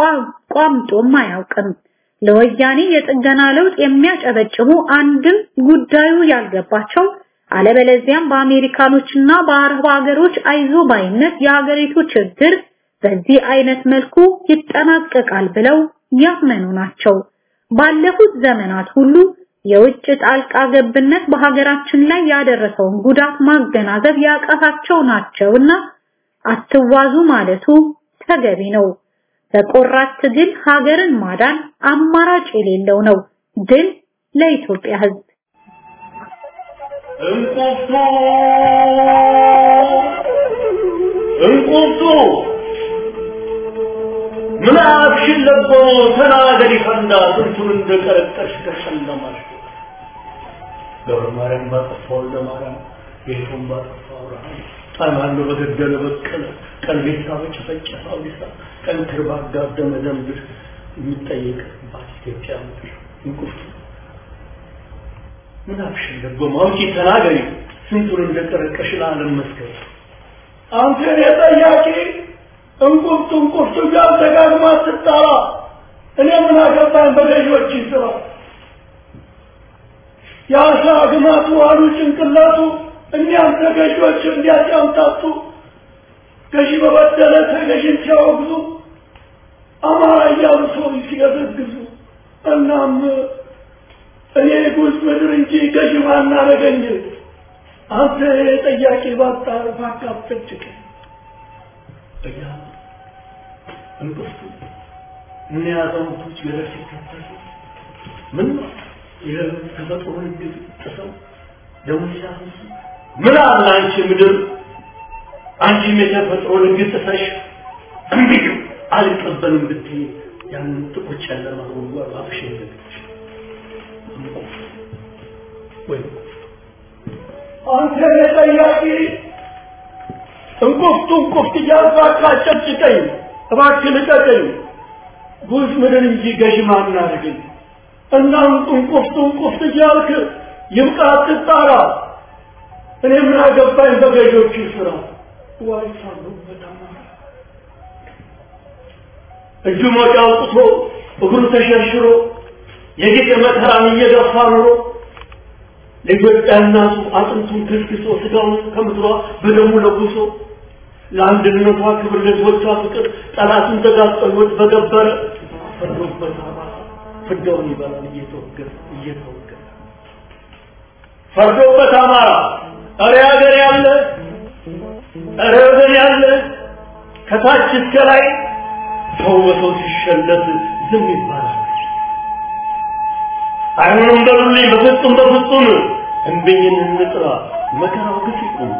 ቋምጦም አያውቅም። ለወያኔ የጥገና ለውጥ የሚያጨበጭቡ አንድም ጉዳዩ ያልገባቸው አለበለዚያም በአሜሪካኖችና በአረብ ሀገሮች አይዞ ባይነት የሀገሪቱ ችግር በዚህ አይነት መልኩ ይጠናቀቃል ብለው ያመኑ ናቸው። ባለፉት ዘመናት ሁሉ የውጭ ጣልቃ ገብነት በሀገራችን ላይ ያደረሰውን ጉዳት ማገናዘብ ያቃታቸው ናቸውና አትዋዙ ማለቱ ተገቢ ነው። በቆራት ትግል ሀገርን ማዳን አማራጭ የሌለው ነው። ድል ለኢትዮጵያ ሕዝብ። እንቁርቱ እንቁርቱ ምን አፍሽን ለቦ ተናገሪ ፈንዳ ስንቱን እንደቀረቀሽ ተሸለማሽ ገብረ ማርያም ባጠፋ ወልደ ማርያም ጌቱን ባጠፋ አብርሃም ጣናሎ በገደለ በቀለ ቀልቤሳ በጨፈጨፈ አውዲሳ ቀንክር ባጋደመ ደምድር የሚጠየቅባት ኢትዮጵያ ምድር እንቁርቱ ምን አፍሽን ለቦ ማውጪ ተናገሪ ስንቱን እንደቀረቀሽ ለዓለም መስከር አንተ የኔ ጠያቂ እንቁርቱ እንቁርቱ ጋር ደጋግማ ስትጠራ እኔ ምን አገባኝ በገዢዎች ስራ የአሳ ግማቱ አሉ ጭንቅላቱ እኒያም ተገዢዎች እንዲያጫምታቱ ገዢ በበደለ ተገዢን ሲያወግዙ አማራ እያሉ ሰው ሲገዘግዙ እናም እኔ ጉዝ ምድር እንጂ ገዢ ማናረገኝ አንተ ጠያቂ ባጣ ባካብጠጭቅ እያ እንቅፍቱ እነ አዛውንቶች ገደል ሲከተሉ ምን ነው የተፈጥሮ ህግ ጥሰው ደሞ ሲያፈሱ ምን አለ አንቺ ምድር አንቺም የተፈጥሮ ህግ ጥሰሽ እምቢ አልቀበልም ብትይ ያንን ጥቁር ጨለማ ጉድጓድ አፍሽ ይዘግች ወይ አንተ ጠያቂ እንቁፍቱ እንቁፍት እያልኩ አቃጨጭቀኝ እባክህ ልቀቀኝ ጉዝ ምድር እንጂ ገዥ ማናረገኝ እናም እንቁፍት እንቁፍት እያልክ ይብቃ አትጣራ። እኔ ምን አገባኝ በገዢዎቹ ስራ ዋይ ሳሉበት አማራ እጁ ሞጫ አውጥቶ እግሩ ተሸርሽሮ የጌጥ መከራን እየገፋ ኑሮ ለኢትዮጵያ እናቱ አጥንቱን ከስክሶ ስጋውን ከምድሯ በደሙ ለጉሶ ለአንድነቷ ክብር ለሕዝቦቿ ፍቅር ጠላቱን ተጋጠሎት በገበረ ፈርዶበት አማራ ፍዳውን ይበላል እየተወገረ እየተወገረ ፈርዶበት አማራ እረ ሀገር ያለ እረ ወገን ያለ ከታች እስከ ላይ ሰው በሰው ሲሸለት ዝም ይባላል። አይሆንም በሉልኝ፣ በፍጹም በፍጹም እምቢኝን እንጥራ፣ መከራው ግፍ ይቁም።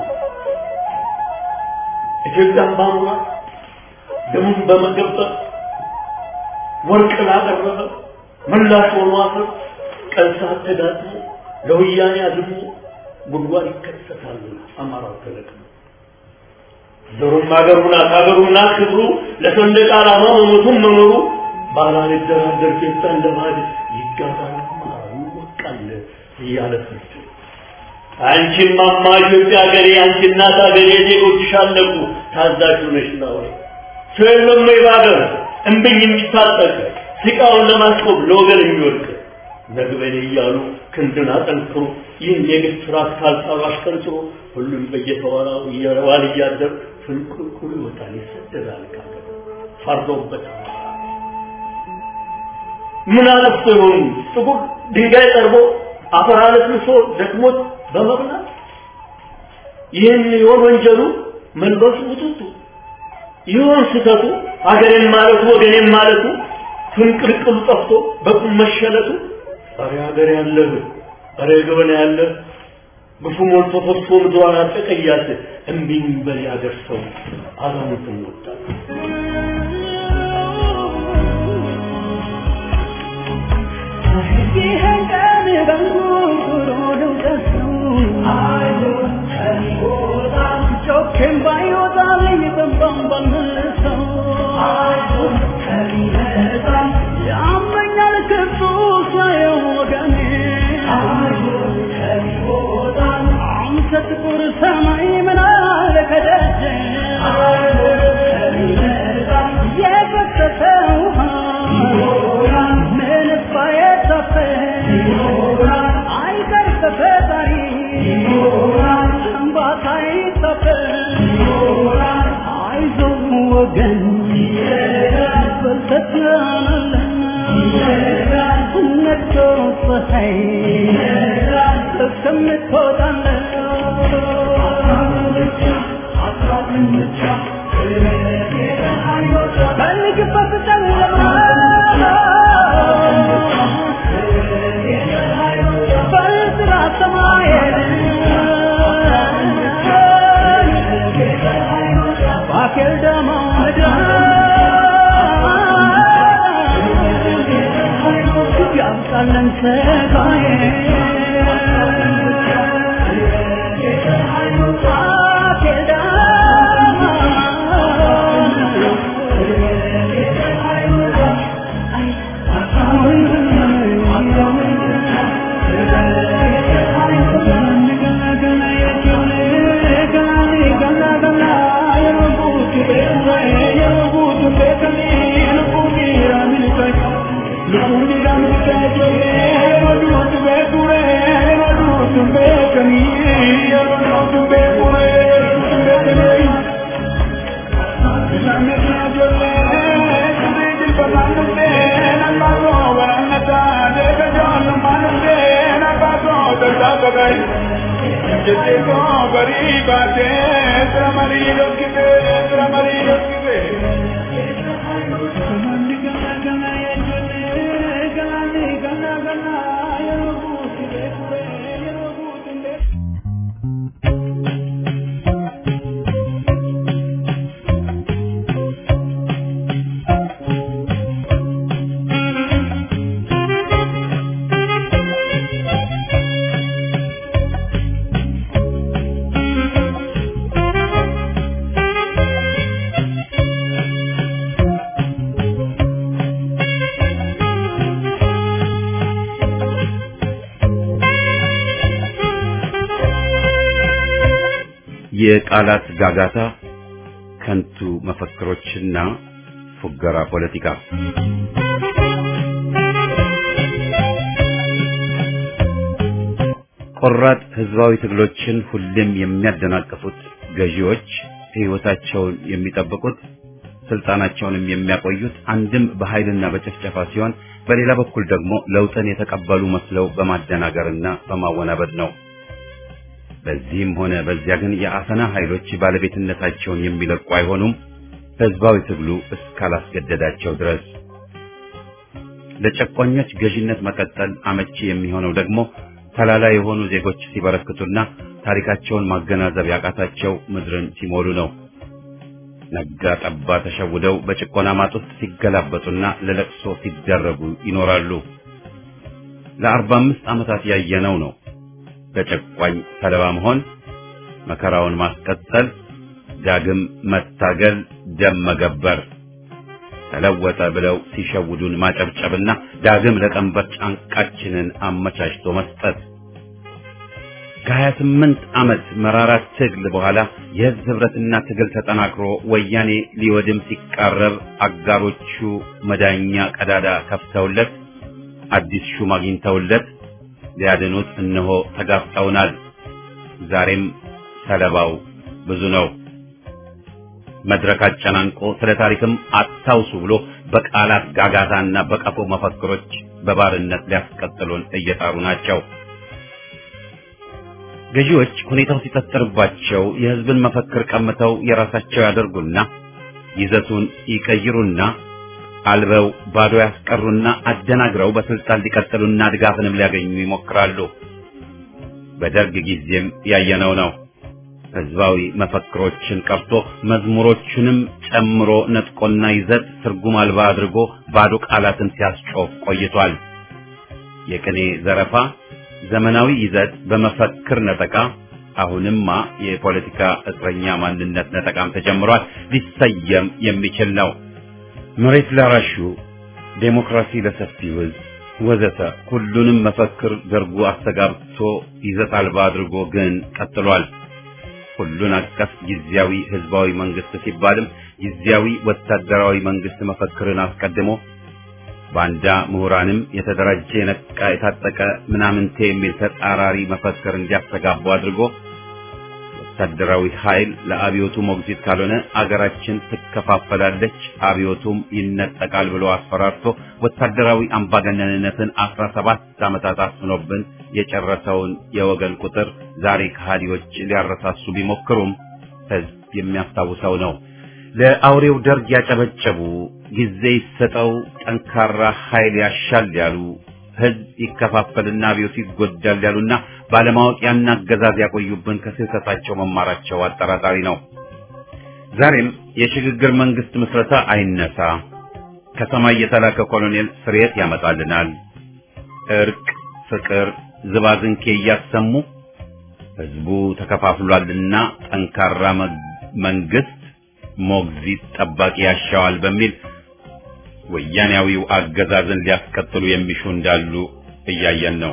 ኢትዮጵያን ባሙራ ደሙን በመገበር ወርቅ ላቀረበ ምላሽ ሆኖ አፈር ቀን ሰዓት ተዳጥሞ ለወያኔ አድሞ ጉድጓድ ይከሰታል። አማራው ተለቅሞ ዘሩም አገሩ ናት አገሩ ናት ክብሩ ለሰንደቅ ዓላማ መሞቱን መኖሩ ባላልደራደር ጌታ እንደ ባዕድ ይጋዛል አማራው ይወቃል እያለ ፍርድ አንቺም ማማ ኢትዮጵያ ሀገሬ አንቺ እናት ሀገሬ ዜጎችሽ አለቁ ታዛዥ ነሽ ናወይ ሰው የለም ወይ በሀገር እምብኝ የሚታጠቅ ሲቃውን ለማስቆም ለወገን የሚወድቅ ነግበኔ እያሉ ክንድን አጠንክሮ ይህን የግፍ ስርዓት ካልጣሉ አሽቀንጥሮ ሁሉም በየተዋራው እየዋል እያደር ፍንቁልቁል ይወጣል ይሰደዳል ካገር ፈርዶበት ምን አለፍቶ ይሆኑ ጥቁር ድንጋይ ጠርቦ አፈር አለስልሶ ደክሞት በመብላት ይህን ይሆን ወንጀሉ መልበሱ ውጥቱ ይሆን ስህተቱ ሀገሬን ማለቱ ወገኔን ማለቱ ፍንቅልቅሉ ጠፍቶ በቁም መሸለቱ ኧረ ሀገር ያለህ ኧረ ገበና ያለ ግፉ ሞልቶ ፈሶ ምድሯን አጠቀያት እምቢኝ በል ያገር ሰው አዛውንትን ወጣት ይህን ቀን በንጉሩ ልውጠቱ ጮኬም ባይወጣልኝ በንባም ባልመልሰው ያመኛል ክፉ ሳየው ወገኔ አንተ ጥቁር ሰማይ ምን አለ ከደጀ የፈሰሰ ውሃ ምንስ ባይታፈስ አይቀር ከፈጣሪ እንባታ ይታፈስ አይዞህ ወገን በርተት ነግቶ ፀሐይ እስከምትወጣለት በልግበት ጨለማ በዝራ ሰማየን ባኬል ደማ ያምጣለን ሰጋዬ ባኬል የቃላት ጋጋታ፣ ከንቱ መፈክሮችና ፉገራ ፖለቲካ ቆራጥ ህዝባዊ ትግሎችን ሁሌም የሚያደናቅፉት ገዢዎች ሕይወታቸውን የሚጠብቁት ስልጣናቸውንም የሚያቆዩት አንድም በኃይልና በጭፍጨፋ ሲሆን በሌላ በኩል ደግሞ ለውጥን የተቀበሉ መስለው በማደናገርና በማወናበድ ነው። በዚህም ሆነ በዚያ ግን የአፈና ኃይሎች ባለቤትነታቸውን የሚለቁ አይሆኑም፣ ህዝባዊ ትግሉ እስካላስገደዳቸው ድረስ። ለጨቋኞች ገዢነት መቀጠል አመቺ የሚሆነው ደግሞ ተላላ የሆኑ ዜጎች ሲበረክቱና ታሪካቸውን ማገናዘብ ያቃታቸው ምድርን ሲሞሉ ነው። ነጋ ጠባ ተሸውደው በጭቆና ማጥ ውስጥ ሲገላበጡና ለለቅሶ ሲደረጉ ይኖራሉ። ለአርባ አምስት ዓመታት ያየነው ነው። በጨቋኝ ሰለባ መሆን፣ መከራውን ማስቀጠል፣ ዳግም መታገል፣ ደም መገበር፣ ተለወጠ ብለው ሲሸውዱን ማጨብጨብና ዳግም ለቀንበር ጫንቃችንን አመቻችቶ መስጠት ከሀያ ስምንት ዓመት መራራ ትግል በኋላ የህዝብ ህብረትና ትግል ተጠናክሮ ወያኔ ሊወድም ሲቃረብ አጋሮቹ መዳኛ ቀዳዳ ከፍተውለት አዲስ ሹም አግኝተውለት ሊያድኑት እነሆ ተጋፍጠውናል። ዛሬም ሰለባው ብዙ ነው። መድረክ አጨናንቆ ስለ ታሪክም አታውሱ ብሎ በቃላት ጋጋታና በቀፎ መፈክሮች በባርነት ሊያስቀጥሉን እየጣሩ ናቸው። ገዢዎች ሁኔታው ሲጠጥርባቸው የህዝብን መፈክር ቀምተው የራሳቸው ያደርጉና ይዘቱን ይቀይሩና አልበው ባዶ ያስቀሩና አደናግረው በስልጣን ሊቀጥሉና ድጋፍንም ሊያገኙ ይሞክራሉ። በደርግ ጊዜም ያየነው ነው። ህዝባዊ መፈክሮችን ቀርቶ መዝሙሮቹንም ጨምሮ ነጥቆና ይዘት ትርጉም አልባ አድርጎ ባዶ ቃላትን ሲያስጮፍ ቆይቷል። የቅኔ ዘረፋ ዘመናዊ ይዘት በመፈክር ነጠቃ፣ አሁንማ የፖለቲካ እስረኛ ማንነት ነጠቃም ተጀምሯል። ሊሰየም የሚችል ነው። መሬት ላራሹ፣ ዴሞክራሲ ለሰፊው ህዝብ ወዘተ ሁሉንም መፈክር ደርጉ አስተጋብቶ ይዘት አልባ አድርጎ ግን ቀጥሏል። ሁሉን አቀፍ ጊዜያዊ ህዝባዊ መንግስት ሲባልም ጊዜያዊ ወታደራዊ መንግስት መፈክርን አስቀድሞ ባንዳ ምሁራንም የተደራጀ የነቃ የታጠቀ ምናምንቴ የሚል ተጻራሪ መፈክር እንዲያስተጋቡ አድርጎ ወታደራዊ ኃይል ለአብዮቱ ሞግዚት ካልሆነ አገራችን ትከፋፈላለች፣ አብዮቱም ይነጠቃል ብሎ አስፈራርቶ ወታደራዊ አምባገነንነትን አስራ ሰባት ዓመታት አስኖብን የጨረሰውን የወገን ቁጥር ዛሬ ከሃዲዎች ሊያረሳሱ ቢሞክሩም ህዝብ የሚያስታውሰው ነው። ለአውሬው ደርግ ያጨበጨቡ ጊዜ ይሰጠው ጠንካራ ኃይል ያሻል ያሉ ህዝብ ይከፋፈልና አብዮቱ ይጎዳል ያሉና ባለማወቅ ያን አገዛዝ ያቆዩብን ከስህተታቸው መማራቸው አጠራጣሪ ነው። ዛሬም የሽግግር መንግስት ምስረታ አይነሳ፣ ከሰማይ የተላከ ኮሎኔል ስርየት ያመጣልናል፣ እርቅ፣ ፍቅር፣ ዝባዝንኬ እያሰሙ ህዝቡ ተከፋፍሏልና ጠንካራ መንግስት ሞግዚት ጠባቂ ያሻዋል በሚል ወያኔያዊው አገዛዝን ሊያስቀጥሉ የሚሹ እንዳሉ እያየን ነው።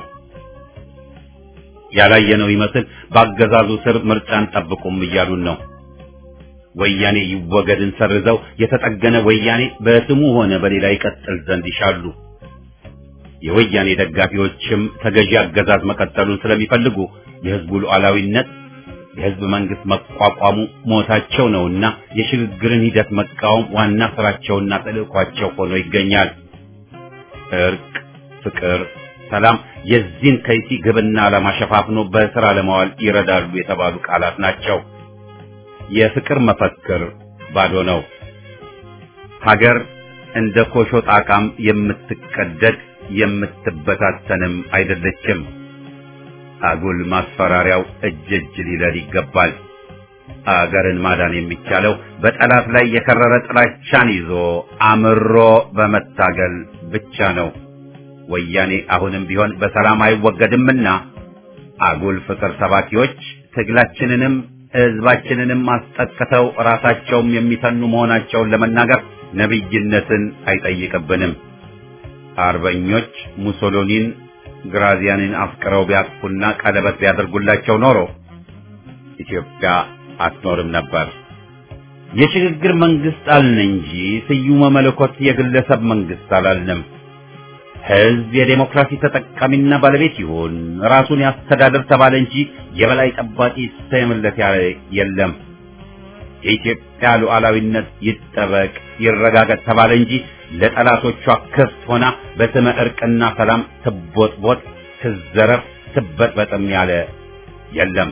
ያላየነው ይመስል በአገዛዙ ስር ምርጫን ጠብቁም እያሉን ነው። ወያኔ ይወገድን ሰርዘው የተጠገነ ወያኔ በስሙ ሆነ በሌላ ይቀጥል ዘንድ ይሻሉ። የወያኔ ደጋፊዎችም ተገዢ አገዛዝ መቀጠሉን ስለሚፈልጉ የህዝቡ ሉዓላዊነት የህዝብ መንግስት መቋቋሙ ሞታቸው ነውና የሽግግርን ሂደት መቃወም ዋና ስራቸውና ተልእኳቸው ሆኖ ይገኛል። እርቅ፣ ፍቅር፣ ሰላም የዚህን ከይሲ ግብና ዓላማ ሸፋፍኖ በስራ ለማዋል ይረዳሉ የተባሉ ቃላት ናቸው። የፍቅር መፈክር ባዶ ነው። ሀገር እንደ ኮሾ ጣቃም የምትቀደድ የምትበታተንም አይደለችም። አጉል ማስፈራሪያው እጅ እጅ ሊለል ይገባል። አገርን ማዳን የሚቻለው በጠላት ላይ የከረረ ጥላቻን ይዞ አምሮ በመታገል ብቻ ነው። ወያኔ አሁንም ቢሆን በሰላም አይወገድምና አጉል ፍቅር ሰባኪዎች ትግላችንንም ህዝባችንንም አስጠቅተው ራሳቸውም የሚተኑ መሆናቸውን ለመናገር ነቢይነትን አይጠይቅብንም። አርበኞች ሙሶሎኒን ግራዚያንን አፍቅረው ቢያቅፉና ቀለበት ቢያደርጉላቸው ኖሮ ኢትዮጵያ አትኖርም ነበር። የሽግግር መንግስት አልን እንጂ ስዩመ መለኮት የግለሰብ መንግስት አላልንም። ህዝብ የዴሞክራሲ ተጠቃሚና ባለቤት ይሁን ራሱን ያስተዳድር ተባለ እንጂ የበላይ ጠባቂ ይሰየምለት ያለ የለም። የኢትዮጵያ ሉዓላዊነት ይጠበቅ ይረጋገጥ ተባለ እንጂ ለጠላቶቿ ክፍት ሆና በስመ እርቅና ሰላም ትቦጥቦጥ፣ ትዘረፍ፣ ትበጥበጥም ያለ የለም።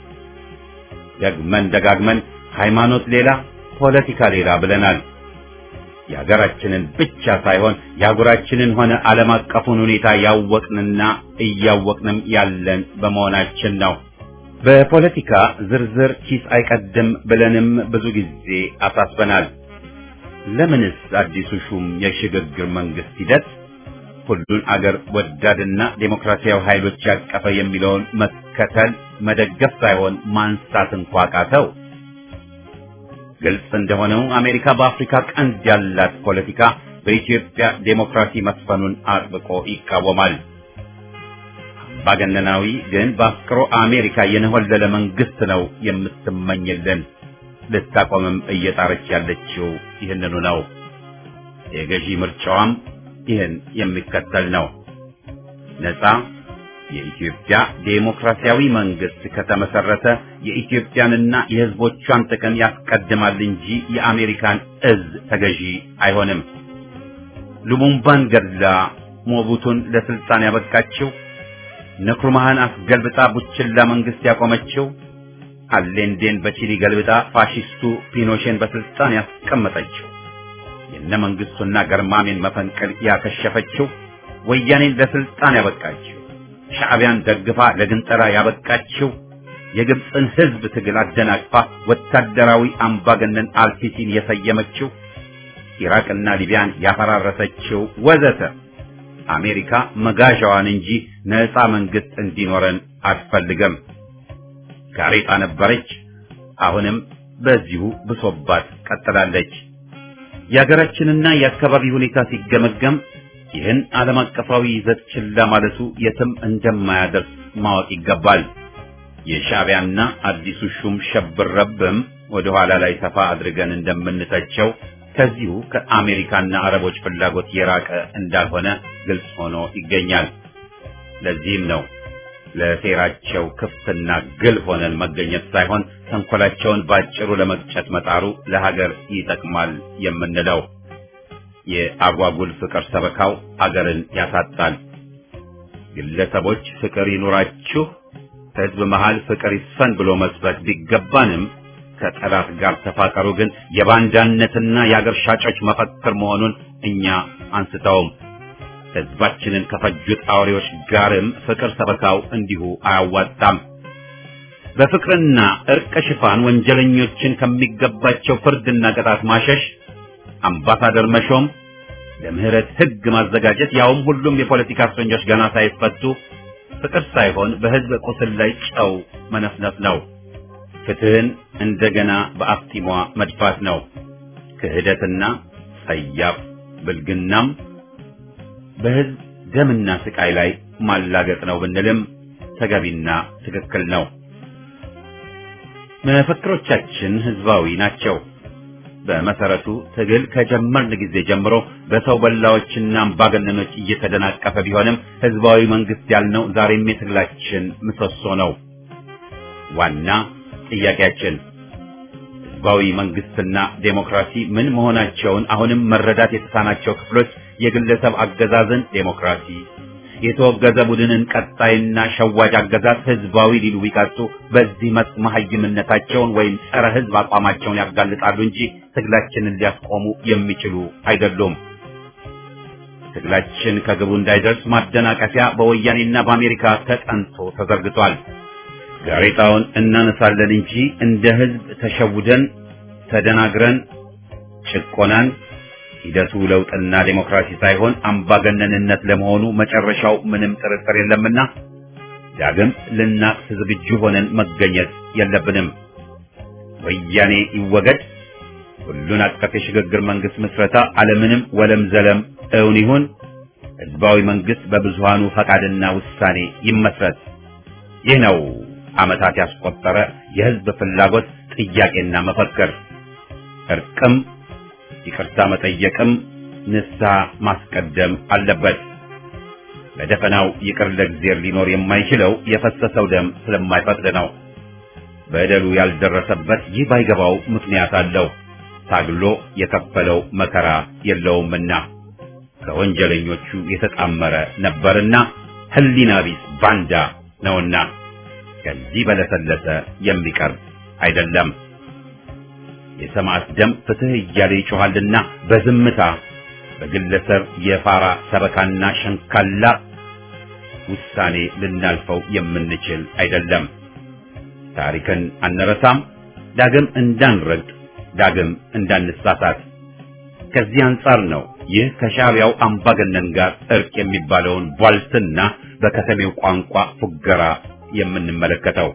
ደግመን ደጋግመን ሃይማኖት ሌላ ፖለቲካ ሌላ ብለናል። የሀገራችንን ብቻ ሳይሆን የአህጉራችንን ሆነ ዓለም አቀፉን ሁኔታ ያወቅንና እያወቅንም ያለን በመሆናችን ነው። በፖለቲካ ዝርዝር ኪስ አይቀድም ብለንም ብዙ ጊዜ አሳስበናል። ለምንስ አዲሱ ሹም የሽግግር መንግስት ሂደት ሁሉን አገር ወዳድና ዴሞክራሲያዊ ኃይሎች ያቀፈ የሚለውን መከተል መደገፍ ሳይሆን ማንሳት እንኳ ቃተው? ግልጽ እንደሆነው አሜሪካ በአፍሪካ ቀንድ ያላት ፖለቲካ በኢትዮጵያ ዴሞክራሲ መስፈኑን አጥብቆ ይቃወማል። አምባገነናዊ ግን በአፍቅሮ አሜሪካ የነሆለለ መንግስት ነው የምትመኝልን። ልታቆምም እየጣረች ያለችው ይህንኑ ነው። የገዢ ምርጫዋም ይህን የሚከተል ነው። ነፃ የኢትዮጵያ ዴሞክራሲያዊ መንግስት ከተመሰረተ የኢትዮጵያንና የሕዝቦቿን ጥቅም ያስቀድማል እንጂ የአሜሪካን እዝ ተገዢ አይሆንም። ሉሙምባን ገድላ ሞቡቱን ለስልጣን ያበቃችው፣ ንክሩማህን አስገልብጣ ቡችላ መንግስት ያቆመችው፣ አሌንዴን በቺሊ ገልብጣ ፋሺስቱ ፒኖሼን በስልጣን ያስቀመጠችው፣ የነ መንግስቱና ገርማሜን መፈንቅል ያከሸፈችው፣ ወያኔን ለስልጣን ያበቃችው ሻዕቢያን ደግፋ ለግንጠራ ያበቃችው የግብፅን ህዝብ ትግል አደናቅፋ ወታደራዊ አምባገነን አልሲሲን የሰየመችው ኢራቅና ሊቢያን ያፈራረሰችው ወዘተ አሜሪካ መጋዣዋን እንጂ ነፃ መንግስት እንዲኖረን አትፈልግም። ጋሬጣ ነበረች፣ አሁንም በዚሁ ብሶባት ቀጥላለች። የሀገራችንና የአካባቢ ሁኔታ ሲገመገም ይህን ዓለም አቀፋዊ ይዘት ችላ ማለቱ የትም እንደማያደርስ ማወቅ ይገባል። የሻዕቢያና አዲሱ ሹም ሸብረብም ወደ ኋላ ላይ ሰፋ አድርገን እንደምንተቸው ከዚሁ ከአሜሪካና አረቦች ፍላጎት የራቀ እንዳልሆነ ግልጽ ሆኖ ይገኛል። ለዚህም ነው ለሴራቸው ክፍትና ግል ሆነን መገኘት ሳይሆን ተንኮላቸውን ባጭሩ ለመቅጨት መጣሩ ለሀገር ይጠቅማል የምንለው። የአጓጉል ፍቅር ሰበካው አገርን ያሳጣል። ግለሰቦች ፍቅር ይኑራችሁ፣ ከህዝብ መሃል ፍቅር ይስፈን ብሎ መስበክ ቢገባንም ከጠላት ጋር ተፋቀሩ ግን የባንዳነትና የአገር ሻጮች መፈክር መሆኑን እኛ አንስተውም። ህዝባችንን ከፈጁት አውሬዎች ጋርም ፍቅር ሰበካው እንዲሁ አያዋጣም። በፍቅርና እርቅ ሽፋን ወንጀለኞችን ከሚገባቸው ፍርድና ቅጣት ማሸሽ አምባሳደር መሾም፣ ለምህረት ህግ ማዘጋጀት፣ ያውም ሁሉም የፖለቲካ እስረኞች ገና ሳይፈቱ ፍቅር ሳይሆን በህዝብ ቁስል ላይ ጨው መነፍነፍ ነው። ፍትህን እንደገና በአፍጢሟ መድፋት ነው። ክህደትና ጸያፍ ብልግናም በህዝብ ደምና ስቃይ ላይ ማላገጥ ነው ብንልም ተገቢና ትክክል ነው። መፈክሮቻችን ህዝባዊ ናቸው። በመሰረቱ ትግል ከጀመርን ጊዜ ጀምሮ በሰው በላዎችና አምባገነኖች እየተደናቀፈ ቢሆንም ህዝባዊ መንግስት ያልነው ዛሬም የትግላችን ምሰሶ ነው። ዋና ጥያቄያችን ህዝባዊ መንግስትና ዴሞክራሲ ምን መሆናቸውን አሁንም መረዳት የተሳናቸው ክፍሎች የግለሰብ አገዛዝን ዴሞክራሲ፣ የተወገዘ ቡድንን ቀጣይና ሸዋጅ አገዛዝ ህዝባዊ ሊሉ ቢቀርጹ በዚህ መስክ መሀይምነታቸውን ወይም ጸረ ህዝብ አቋማቸውን ያጋልጣሉ እንጂ ትግላችንን ሊያስቆሙ የሚችሉ አይደሉም። ትግላችን ከግቡ እንዳይደርስ ማደናቀፊያ በወያኔና በአሜሪካ ተጠንቶ ተዘርግቷል። ጋሬጣውን እናነሳለን እንጂ እንደ ህዝብ ተሸውደን ተደናግረን ጭቆናን ሂደቱ ለውጥና ዴሞክራሲ ሳይሆን አምባገነንነት ለመሆኑ መጨረሻው ምንም ጥርጥር የለምና ዳግም ልናቅስ ዝግጁ ሆነን መገኘት የለብንም። ወያኔ ይወገድ፣ ሁሉን አቀፍ የሽግግር መንግስት ምስረታ አለምንም ወለም ዘለም እውን ይሁን፣ ህዝባዊ መንግስት በብዙሃኑ ፈቃድና ውሳኔ ይመስረት። ይህ ነው ዓመታት ያስቆጠረ የህዝብ ፍላጎት ጥያቄና መፈክር እርቅም ይቅርታ መጠየቅም ንስሐ ማስቀደም አለበት። በደፈናው ይቅር ለእግዚአብሔር ሊኖር የማይችለው የፈሰሰው ደም ስለማይፈቅድ ነው። በደሉ ያልደረሰበት ይህ ባይገባው ምክንያት አለው። ታግሎ የከፈለው መከራ የለውምና ከወንጀለኞቹ የተጣመረ ነበርና ሕሊና ቢስ ባንዳ ነውና ከዚህ በለሰለሰ የሚቀርብ አይደለም። የሰማዕት ደም ፍትህ እያለ ይጮኻልና በዝምታ በግለሰብ የፋራ ሰበካና ሸንካላ ውሳኔ ልናልፈው የምንችል አይደለም። ታሪክን አንረሳም፣ ዳግም እንዳንረግጥ፣ ዳግም እንዳንሳሳት። ከዚህ አንጻር ነው ይህ ከሻዕቢያው አምባገነን ጋር እርቅ የሚባለውን ቧልትና በከተሜው ቋንቋ ፉገራ የምንመለከተው።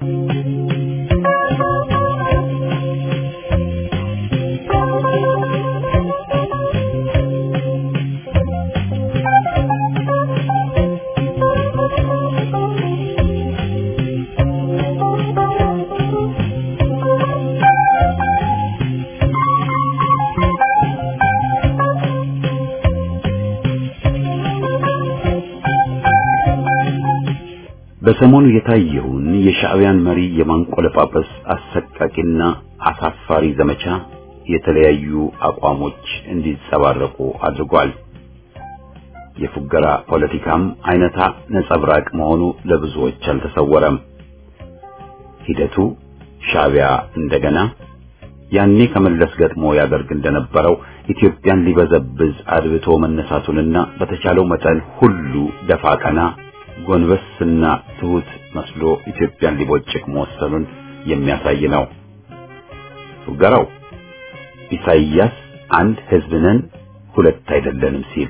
በሰሞኑ የታየውን የሻዕቢያን መሪ የማንቆለጳጰስ አሰቃቂና አሳፋሪ ዘመቻ የተለያዩ አቋሞች እንዲንጸባረቁ አድርጓል። የፉገራ ፖለቲካም አይነታ ነጸብራቅ መሆኑ ለብዙዎች አልተሰወረም። ሂደቱ ሻዕቢያ እንደገና ያኔ ከመለስ ገጥሞ ያደርግ እንደነበረው ኢትዮጵያን ሊበዘብዝ አድብቶ መነሳቱንና በተቻለው መጠን ሁሉ ደፋ ቀና ጎንበስና ትሁት መስሎ ኢትዮጵያን ሊቦጭቅ መወሰኑን የሚያሳይ ነው። ፉገራው ኢሳይያስ አንድ ሕዝብ ነን ሁለት አይደለንም ሲል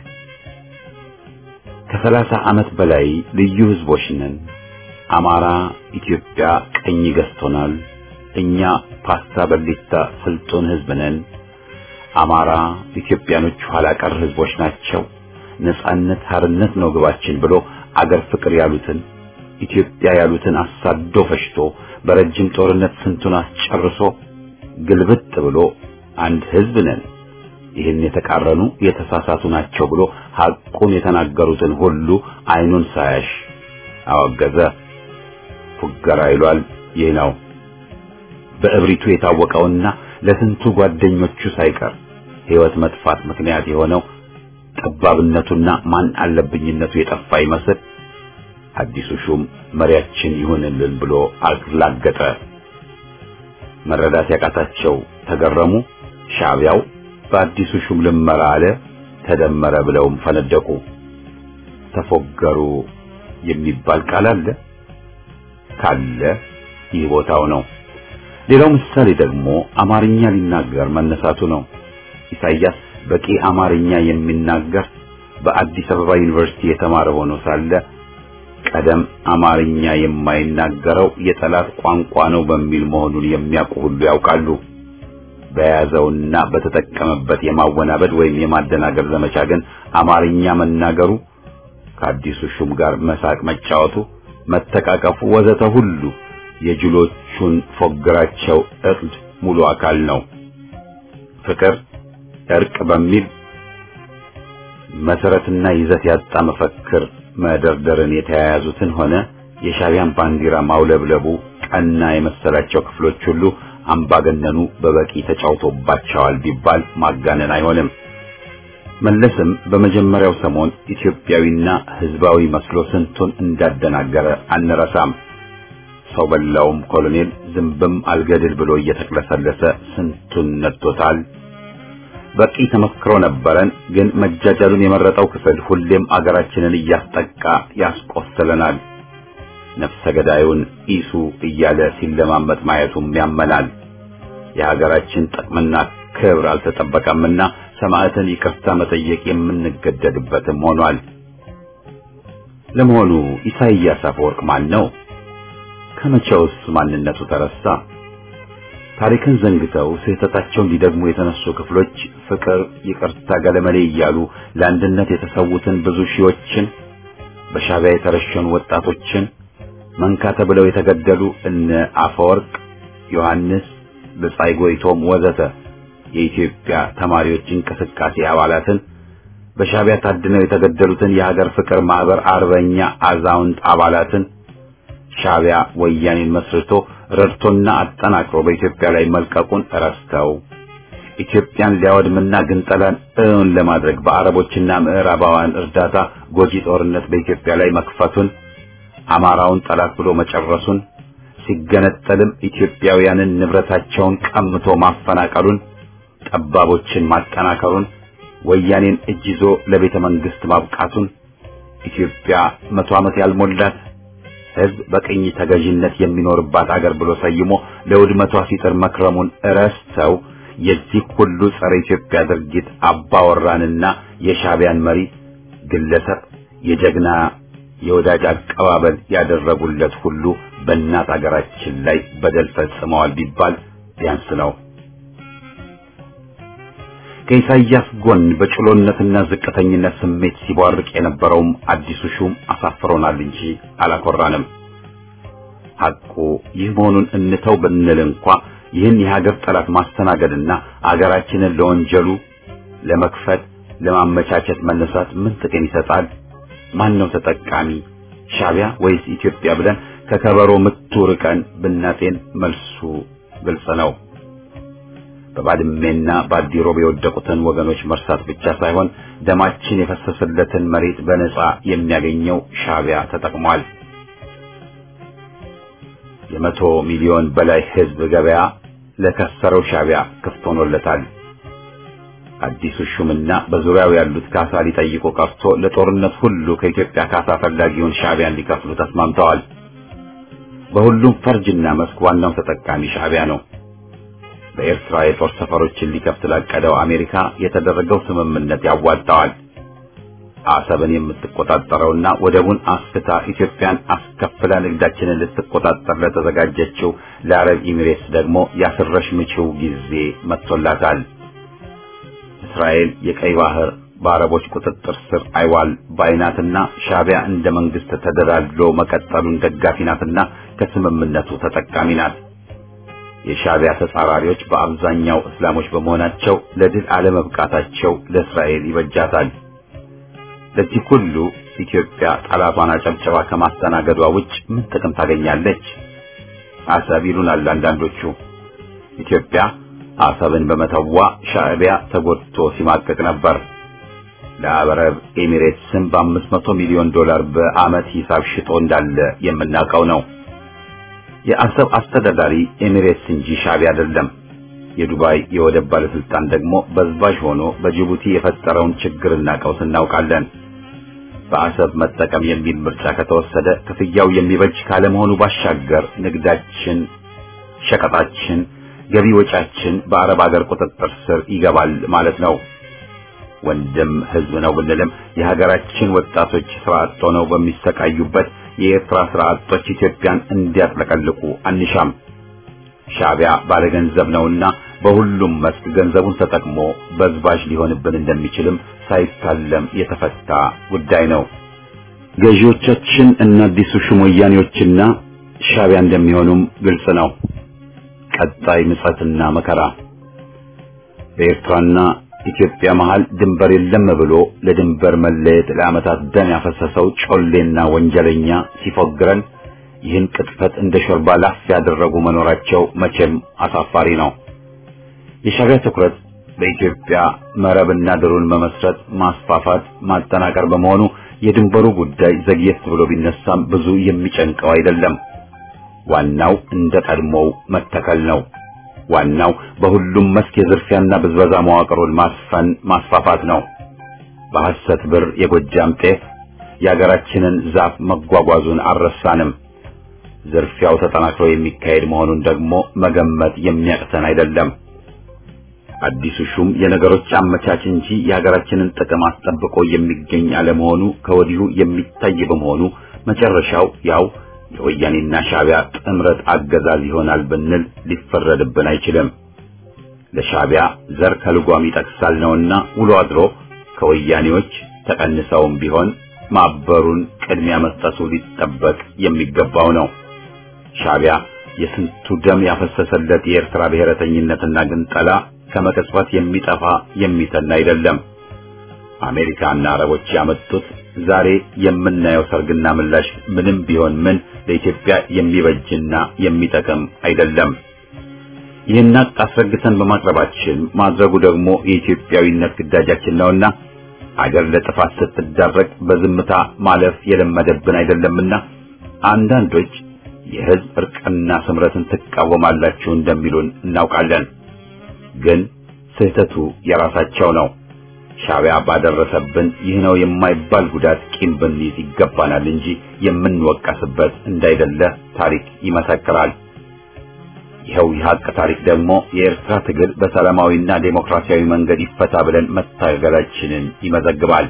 ከሰላሳ ዓመት በላይ ልዩ ሕዝቦች ነን፣ አማራ ኢትዮጵያ ቀኝ ገዝቶናል፣ እኛ ፓስታ በሊታ ስልጡን ሕዝብ ነን፣ አማራ ኢትዮጵያኖች ኋላ ቀር ሕዝቦች ናቸው፣ ነጻነት ሀርነት ነው ግባችን ብሎ አገር ፍቅር ያሉትን ኢትዮጵያ ያሉትን አሳዶ ፈሽቶ በረጅም ጦርነት ስንቱን አስጨርሶ ግልብጥ ብሎ አንድ ሕዝብ ነን ይህን የተቃረኑ የተሳሳቱ ናቸው ብሎ ሐቁን የተናገሩትን ሁሉ አይኑን ሳያሽ አወገዘ። ፉገራ ይሏል ይህ ነው። በእብሪቱ የታወቀውና ለስንቱ ጓደኞቹ ሳይቀር ሕይወት መጥፋት ምክንያት የሆነው ጠባብነቱና ማን አለብኝነቱ የጠፋ ይመስል አዲሱ ሹም መሪያችን ይሁንልን ብሎ አላገጠ። መረዳት ያቃታቸው ተገረሙ። ሻዕቢያው በአዲሱ ሹም ልመራ አለ፣ ተደመረ ብለውም ፈነደቁ። ተፎገሩ የሚባል ቃል አለ ካለ ይህ ቦታው ነው። ሌላው ምሳሌ ደግሞ አማርኛ ሊናገር መነሳቱ ነው። ኢሳይያስ በቂ አማርኛ የሚናገር በአዲስ አበባ ዩኒቨርሲቲ የተማረ ሆኖ ሳለ ቀደም አማርኛ የማይናገረው የጠላት ቋንቋ ነው በሚል መሆኑን የሚያውቁ ሁሉ ያውቃሉ። በያዘውና በተጠቀመበት የማወናበድ ወይም የማደናገር ዘመቻ ግን አማርኛ መናገሩ ከአዲሱ ሹም ጋር መሳቅ መጫወቱ፣ መተቃቀፉ፣ ወዘተ ሁሉ የጅሎቹን ፎግራቸው እቅድ ሙሉ አካል ነው። ፍቅር እርቅ በሚል መሰረትና ይዘት ያጣ መፈክር መደርደርን የተያያዙትን ሆነ የሻዕቢያን ባንዲራ ማውለብለቡ ቀና የመሰላቸው ክፍሎች ሁሉ አምባገነኑ በበቂ ተጫውቶባቸዋል ቢባል ማጋነን አይሆንም። መለስም በመጀመሪያው ሰሞን ኢትዮጵያዊና ሕዝባዊ መስሎ ስንቱን እንዳደናገረ አንረሳም። ሰው በላውም ኮሎኔል ዝንብም አልገድል ብሎ እየተቅለሰለሰ ስንቱን ነድቶታል። በቂ ተመክሮ ነበረን። ግን መጃጃሉን የመረጠው ክፍል ሁሌም አገራችንን እያስጠቃ ያስቆስለናል። ነፍሰ ገዳዩን ኢሱ እያለ ሲለማመጥ ማየቱም ያመናል። የሀገራችን ጥቅምና ክብር አልተጠበቀምና ሰማዕትን ይቅርታ መጠየቅ የምንገደድበትም ሆኗል። ለመሆኑ ኢሳይያስ አፈወርቅ ማን ነው? ከመቼውስ ማንነቱ ተረሳ? ታሪክን ዘንግተው ስህተታቸውን ሊደግሙ የተነሱ ክፍሎች ፍቅር፣ ይቅርታ፣ ገለመሌ እያሉ ለአንድነት የተሰዉትን ብዙ ሺዎችን በሻዕቢያ የተረሸኑ ወጣቶችን መንካ ተብለው የተገደሉ እነ አፈወርቅ፣ ዮሐንስ፣ ብጻይ ጎይቶም ወዘተ የኢትዮጵያ ተማሪዎች እንቅስቃሴ አባላትን በሻዕቢያ ታድነው የተገደሉትን የሀገር ፍቅር ማህበር አርበኛ አዛውንት አባላትን ሻዕቢያ ወያኔን መስርቶ ረድቶና አጠናክሮ በኢትዮጵያ ላይ መልቀቁን ረስተው ኢትዮጵያን ሊያወድምና ግንጠላን እውን ለማድረግ በአረቦችና ምዕራባውያን እርዳታ ጎጂ ጦርነት በኢትዮጵያ ላይ መክፈቱን አማራውን ጠላት ብሎ መጨረሱን ሲገነጠልም ኢትዮጵያውያንን ንብረታቸውን ቀምቶ ማፈናቀሉን ጠባቦችን ማጠናከሩን ወያኔን እጅ ይዞ ለቤተ መንግስት ማብቃቱን ኢትዮጵያ መቶ ዓመት ያልሞላት ሕዝብ በቅኝ ተገዥነት የሚኖርባት አገር ብሎ ሰይሞ ለውድመቷ ሲጥር መክረሙን ረስተው የዚህ ሁሉ ጸረ ኢትዮጵያ ድርጊት አባወራንና የሻዕቢያን መሪ ግለሰብ የጀግና የወዳጅ አቀባበል ያደረጉለት ሁሉ በእናት አገራችን ላይ በደል ፈጽመዋል ቢባል ቢያንስ ነው። ከኢሳይያስ ጎን በጭሎነትና ዝቅተኝነት ስሜት ሲቧርቅ የነበረውም አዲሱ ሹም አሳፍሮናል እንጂ አላኮራንም። ሐቁ ይህ መሆኑን እንተው ብንል እንኳ ይህን የሀገር ጠላት ማስተናገድና አገራችንን ለወንጀሉ ለመክፈት ለማመቻቸት መነሳት ምን ጥቅም ይሰጣል? ማን ነው ተጠቃሚ? ሻዕቢያ ወይስ ኢትዮጵያ ብለን ከከበሮ ምቱ ርቀን ብናጤን መልሱ ግልጽ ነው። በባድሜና በአዲሮብ የወደቁትን ወገኖች መርሳት ብቻ ሳይሆን ደማችን የፈሰሰለትን መሬት በነጻ የሚያገኘው ሻዕቢያ ተጠቅሟል። የመቶ ሚሊዮን በላይ ሕዝብ ገበያ ለከሰረው ሻዕቢያ ክፍት ሆኖለታል። አዲሱ ሹምና በዙሪያው ያሉት ካሳ ሊጠይቁ ቀርቶ ለጦርነት ሁሉ ከኢትዮጵያ ካሳ ፈላጊውን ሻዕቢያን ሊከፍሉ ተስማምተዋል። በሁሉም ፈርጅና መስክ ዋናው ተጠቃሚ ሻዕቢያ ነው። በኤርትራ የጦር ሰፈሮችን ሊከፍት ላቀደው አሜሪካ የተደረገው ስምምነት ያዋጣዋል። አሰብን የምትቆጣጠረውና ወደቡን አስፍታ ኢትዮጵያን አስከፍላ ንግዳችንን ልትቆጣጠር ለተዘጋጀችው ለአረብ ኤሚሬትስ ደግሞ ያስረሽ ምችው ጊዜ መጥቶላታል። እስራኤል የቀይ ባህር በአረቦች ቁጥጥር ስር አይዋል ባይናትና ሻዕቢያ እንደ መንግስት ተደላድሎ መቀጠሉን ደጋፊ ናትና ከስምምነቱ ተጠቃሚ ናት። የሻዕቢያ ተጻራሪዎች በአብዛኛው እስላሞች በመሆናቸው ለድል አለመብቃታቸው ለእስራኤል ይበጃታል። ለዚህ ሁሉ ኢትዮጵያ ጠላቷን አጨብጨባ ከማስተናገዷ ውጭ ምን ጥቅም ታገኛለች? አሰብ ይሉናል አንዳንዶቹ። ኢትዮጵያ አሰብን በመተዋ ሻዕቢያ ተጎድቶ ሲማቀቅ ነበር። ለአረብ ኤሚሬትስም በአምስት መቶ ሚሊዮን ዶላር በዓመት ሂሳብ ሽጦ እንዳለ የምናውቀው ነው። የአሰብ አስተዳዳሪ ኤሚሬትስ እንጂ ሻዕቢያ አይደለም። የዱባይ የወደብ ባለስልጣን ደግሞ በዝባዥ ሆኖ በጅቡቲ የፈጠረውን ችግርና ቀውስ እናውቃለን። በአሰብ መጠቀም የሚል ምርጫ ከተወሰደ ክፍያው የሚበጅ ካለመሆኑ ባሻገር ንግዳችን፣ ሸቀጣችን፣ ገቢ ወጫችን በአረብ ሀገር ቁጥጥር ስር ይገባል ማለት ነው። ወንድም ህዝብ ነው ብንልም የሀገራችን ወጣቶች ስራ አጥ ሆነው በሚሰቃዩበት የኤርትራ ስራ አጦች ኢትዮጵያን እንዲያጥለቀልቁ አንሻም። ሻዕቢያ ባለገንዘብ ነውና በሁሉም መስክ ገንዘቡን ተጠቅሞ በዝባዥ ሊሆንብን እንደሚችልም ሳይታለም የተፈታ ጉዳይ ነው። ገዢዎቻችን እና አዲሱ ሹም ወያኔዎችና ሻዕቢያ እንደሚሆኑም ግልጽ ነው። ቀጣይ ምጸትና መከራ በኤርትራና ኢትዮጵያ መሃል ድንበር የለም ብሎ ለድንበር መለየት ለዓመታት ደም ያፈሰሰው ጮሌና ወንጀለኛ ሲፎግረን ይህን ቅጥፈት እንደ ሾርባ ላፍ ያደረጉ መኖራቸው መቼም አሳፋሪ ነው። የሻዕቢያ ትኩረት በኢትዮጵያ መረብና ድሩን መመስረት፣ ማስፋፋት፣ ማጠናከር በመሆኑ የድንበሩ ጉዳይ ዘግየት ብሎ ቢነሳም ብዙ የሚጨንቀው አይደለም። ዋናው እንደ ቀድሞው መተከል ነው። ዋናው በሁሉም መስክ የዝርፊያና ብዝበዛ መዋቅሩን ማስፈን ማስፋፋት ነው። በሐሰት ብር የጎጃም ጤፍ የአገራችንን ዛፍ መጓጓዙን አልረሳንም። ዝርፊያው ተጠናክሮ የሚካሄድ መሆኑን ደግሞ መገመት የሚያቅተን አይደለም። አዲሱ ሹም የነገሮች አመቻች እንጂ የሀገራችንን ጥቅም አስጠብቆ የሚገኝ አለመሆኑ ከወዲሁ የሚታይ በመሆኑ መጨረሻው ያው የወያኔና ሻዕቢያ ጥምረት አገዛዝ ይሆናል ብንል ሊፈረድብን አይችልም። ለሻዕቢያ ዘር ከልጓም ይጠቅሳል ነውና ውሎ አድሮ ከወያኔዎች ተቀንሰውም ቢሆን ማበሩን ቅድሚያ መስጠቱ ሊጠበቅ የሚገባው ነው። ሻዕቢያ የስንቱ ደም ያፈሰሰለት የኤርትራ ብሔረተኝነትና ግንጠላ ከመቅጽበት የሚጠፋ የሚተን አይደለም። አሜሪካና አረቦች ያመጡት ዛሬ የምናየው ሰርግና ምላሽ ምንም ቢሆን ምን ለኢትዮጵያ የሚበጅና የሚጠቅም አይደለም። ይህን አስረግተን በማቅረባችን ማድረጉ ደግሞ የኢትዮጵያዊነት ግዳጃችን ነውና አገር ለጥፋት ስትዳረግ በዝምታ ማለፍ የለመደብን አይደለምና አንዳንዶች የሕዝብ እርቅና ስምረትን ትቃወማላችሁ እንደሚሉን እናውቃለን። ግን ስህተቱ የራሳቸው ነው። ሻዕቢያ ባደረሰብን ይህ ነው የማይባል ጉዳት ቂም ብንይዝ ይገባናል እንጂ የምንወቀስበት እንዳይደለ ታሪክ ይመሰክራል። ይኸው የሀቅ ታሪክ ደግሞ የኤርትራ ትግል በሰላማዊና ዴሞክራሲያዊ መንገድ ይፈታ ብለን መታገላችንን ይመዘግባል።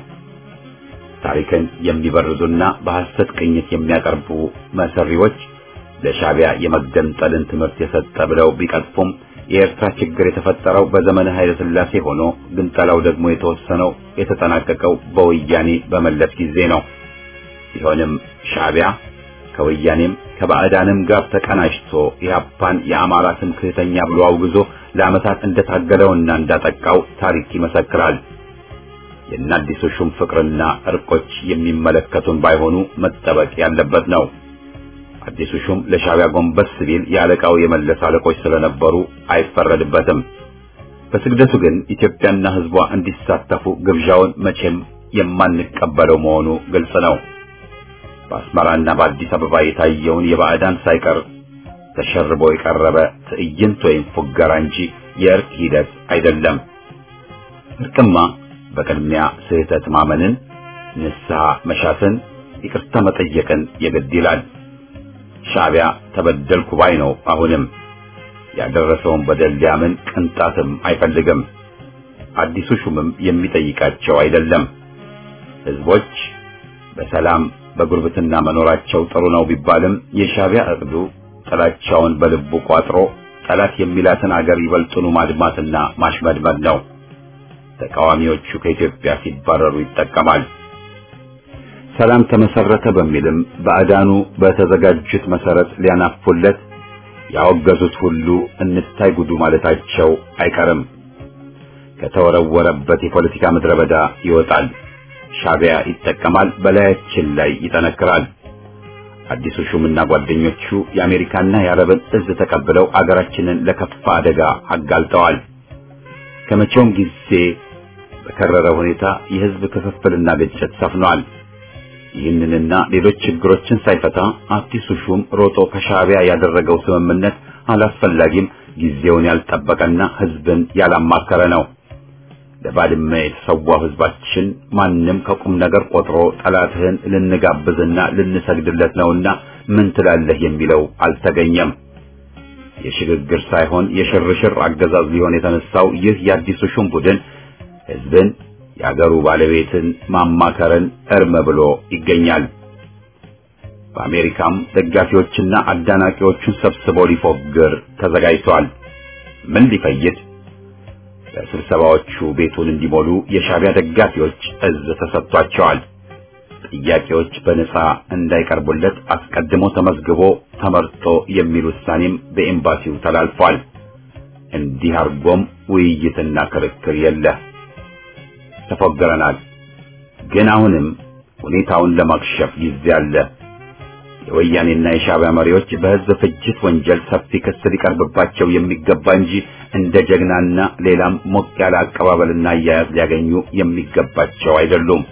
ታሪክን የሚበርዙና በሐሰት ቅኝት የሚያቀርቡ መሰሪዎች ለሻዕቢያ የመገንጠልን ትምህርት የሰጠ ብለው ቢቀጥፉም የኤርትራ ችግር የተፈጠረው በዘመነ ኃይለ ሥላሴ ሆኖ ግንጠላው ደግሞ የተወሰነው የተጠናቀቀው በወያኔ በመለስ ጊዜ ነው። ቢሆንም ሻዕቢያ ከወያኔም ከባዕዳንም ጋር ተቀናጅቶ ኢህአፓን የአማራ ትምክህተኛ ብሎ አውግዞ ለዓመታት እንደታገለውና እንዳጠቃው ታሪክ ይመሰክራል። የእነ አዲሱ ሹም ፍቅርና እርቆች የሚመለከቱን ባይሆኑ መጠበቅ ያለበት ነው። አዲሱ ሹም ለሻዕቢያ ጎንበስ ሲል የአለቃው የመለስ አለቆች ስለነበሩ አይፈረድበትም። በስግደቱ ግን ኢትዮጵያና ሕዝቧ እንዲሳተፉ ግብዣውን መቼም የማንቀበለው መሆኑ ግልጽ ነው። በአስመራና በአዲስ አበባ የታየውን የባዕዳን ሳይቀር ተሸርቦ የቀረበ ትዕይንት ወይም ፉገራ እንጂ የእርቅ ሂደት አይደለም። እርቅማ በቅድሚያ ስህተት ማመንን፣ ንስሐ መሻትን፣ ይቅርታ መጠየቅን የግድ ይላል። ሻዕቢያ ተበደልኩ ባይ ነው። አሁንም ያደረሰውን በደል ሊያምን ቅንጣትም አይፈልግም። አዲሱ ሹምም የሚጠይቃቸው አይደለም። ህዝቦች በሰላም በጉርብትና መኖራቸው ጥሩ ነው ቢባልም የሻዕቢያ እቅዱ ጥላቻውን በልቡ ቋጥሮ ጠላት የሚላትን አገር ይበልጡኑ ማድማትና ማሽመድመድ ነው። ተቃዋሚዎቹ ከኢትዮጵያ ሲባረሩ ይጠቀማል። ሰላም ተመሰረተ በሚልም ባዕዳኑ በተዘጋጁት መሰረት ሊያናፉለት ያወገዙት ሁሉ እንታይ ጉዱ ማለታቸው አይቀርም። ከተወረወረበት የፖለቲካ ምድረ በዳ ይወጣል። ሻዕቢያ ይጠቀማል፣ በላያችን ላይ ይጠነክራል። አዲሱ ሹምና ጓደኞቹ የአሜሪካና የአረብን እዝ ተቀብለው አገራችንን ለከፋ አደጋ አጋልጠዋል። ከመቼውም ጊዜ በከረረ ሁኔታ የህዝብ ክፍፍልና ግጭት ሰፍኗል። ይህንንና ሌሎች ችግሮችን ሳይፈታ አዲሱ ሹም ሮጦ ከሻዕቢያ ያደረገው ስምምነት አላስፈላጊም፣ ጊዜውን ያልጠበቀና ህዝብን ያላማከረ ነው። ለባድመ የተሰዋው ህዝባችን ማንም ከቁም ነገር ቆጥሮ ጠላትህን ልንጋብዝና ልንሰግድለት ነውና ምን ትላለህ የሚለው አልተገኘም። የሽግግር ሳይሆን የሽርሽር አገዛዝ ሊሆን የተነሳው ይህ የአዲሱ ሹም ቡድን ህዝብን የአገሩ ባለቤትን ማማከርን እርም ብሎ ይገኛል። በአሜሪካም ደጋፊዎችና አዳናቂዎቹን ሰብስቦ ሊፎግር ተዘጋጅቷል። ምን ሊፈይድ? ለስብሰባዎቹ ቤቱን እንዲሞሉ የሻዕቢያ ደጋፊዎች እዝ ተሰጥቷቸዋል። ጥያቄዎች በነጻ እንዳይቀርቡለት አስቀድሞ ተመዝግቦ ተመርጦ የሚል ውሳኔም በኤምባሲው ተላልፏል። እንዲህ አርጎም ውይይትና ክርክር የለ። ተፎገረናል። ግን አሁንም ሁኔታውን ለማክሸፍ ጊዜ አለ። የወያኔና የሻዕቢያ መሪዎች በህዝብ ፍጅት ወንጀል ሰፊ ክስ ሊቀርብባቸው የሚገባ እንጂ እንደ ጀግናና ሌላም ሞቅ ያለ አቀባበልና አያያዝ ሊያገኙ የሚገባቸው አይደሉም።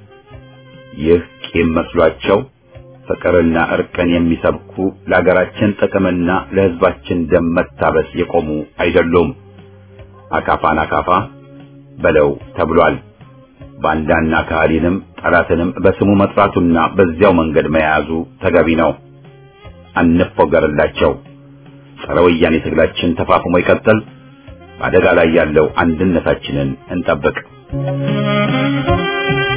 ይህ ቂም መስሏቸው ፍቅርና እርቅን የሚሰብኩ ለሀገራችን ጥቅምና ለህዝባችን ደም መታበስ የቆሙ አይደሉም። አካፋን አካፋ በለው ተብሏል። ባንዳና ካህሊንም ጠላትንም በስሙ መጥራቱና በዚያው መንገድ መያዙ ተገቢ ነው። አንፎገርላቸው። ጸረ ወያኔ ትግላችን ተፋፍሞ ይቀጥል። በአደጋ ላይ ያለው አንድነታችንን እንጠብቅ።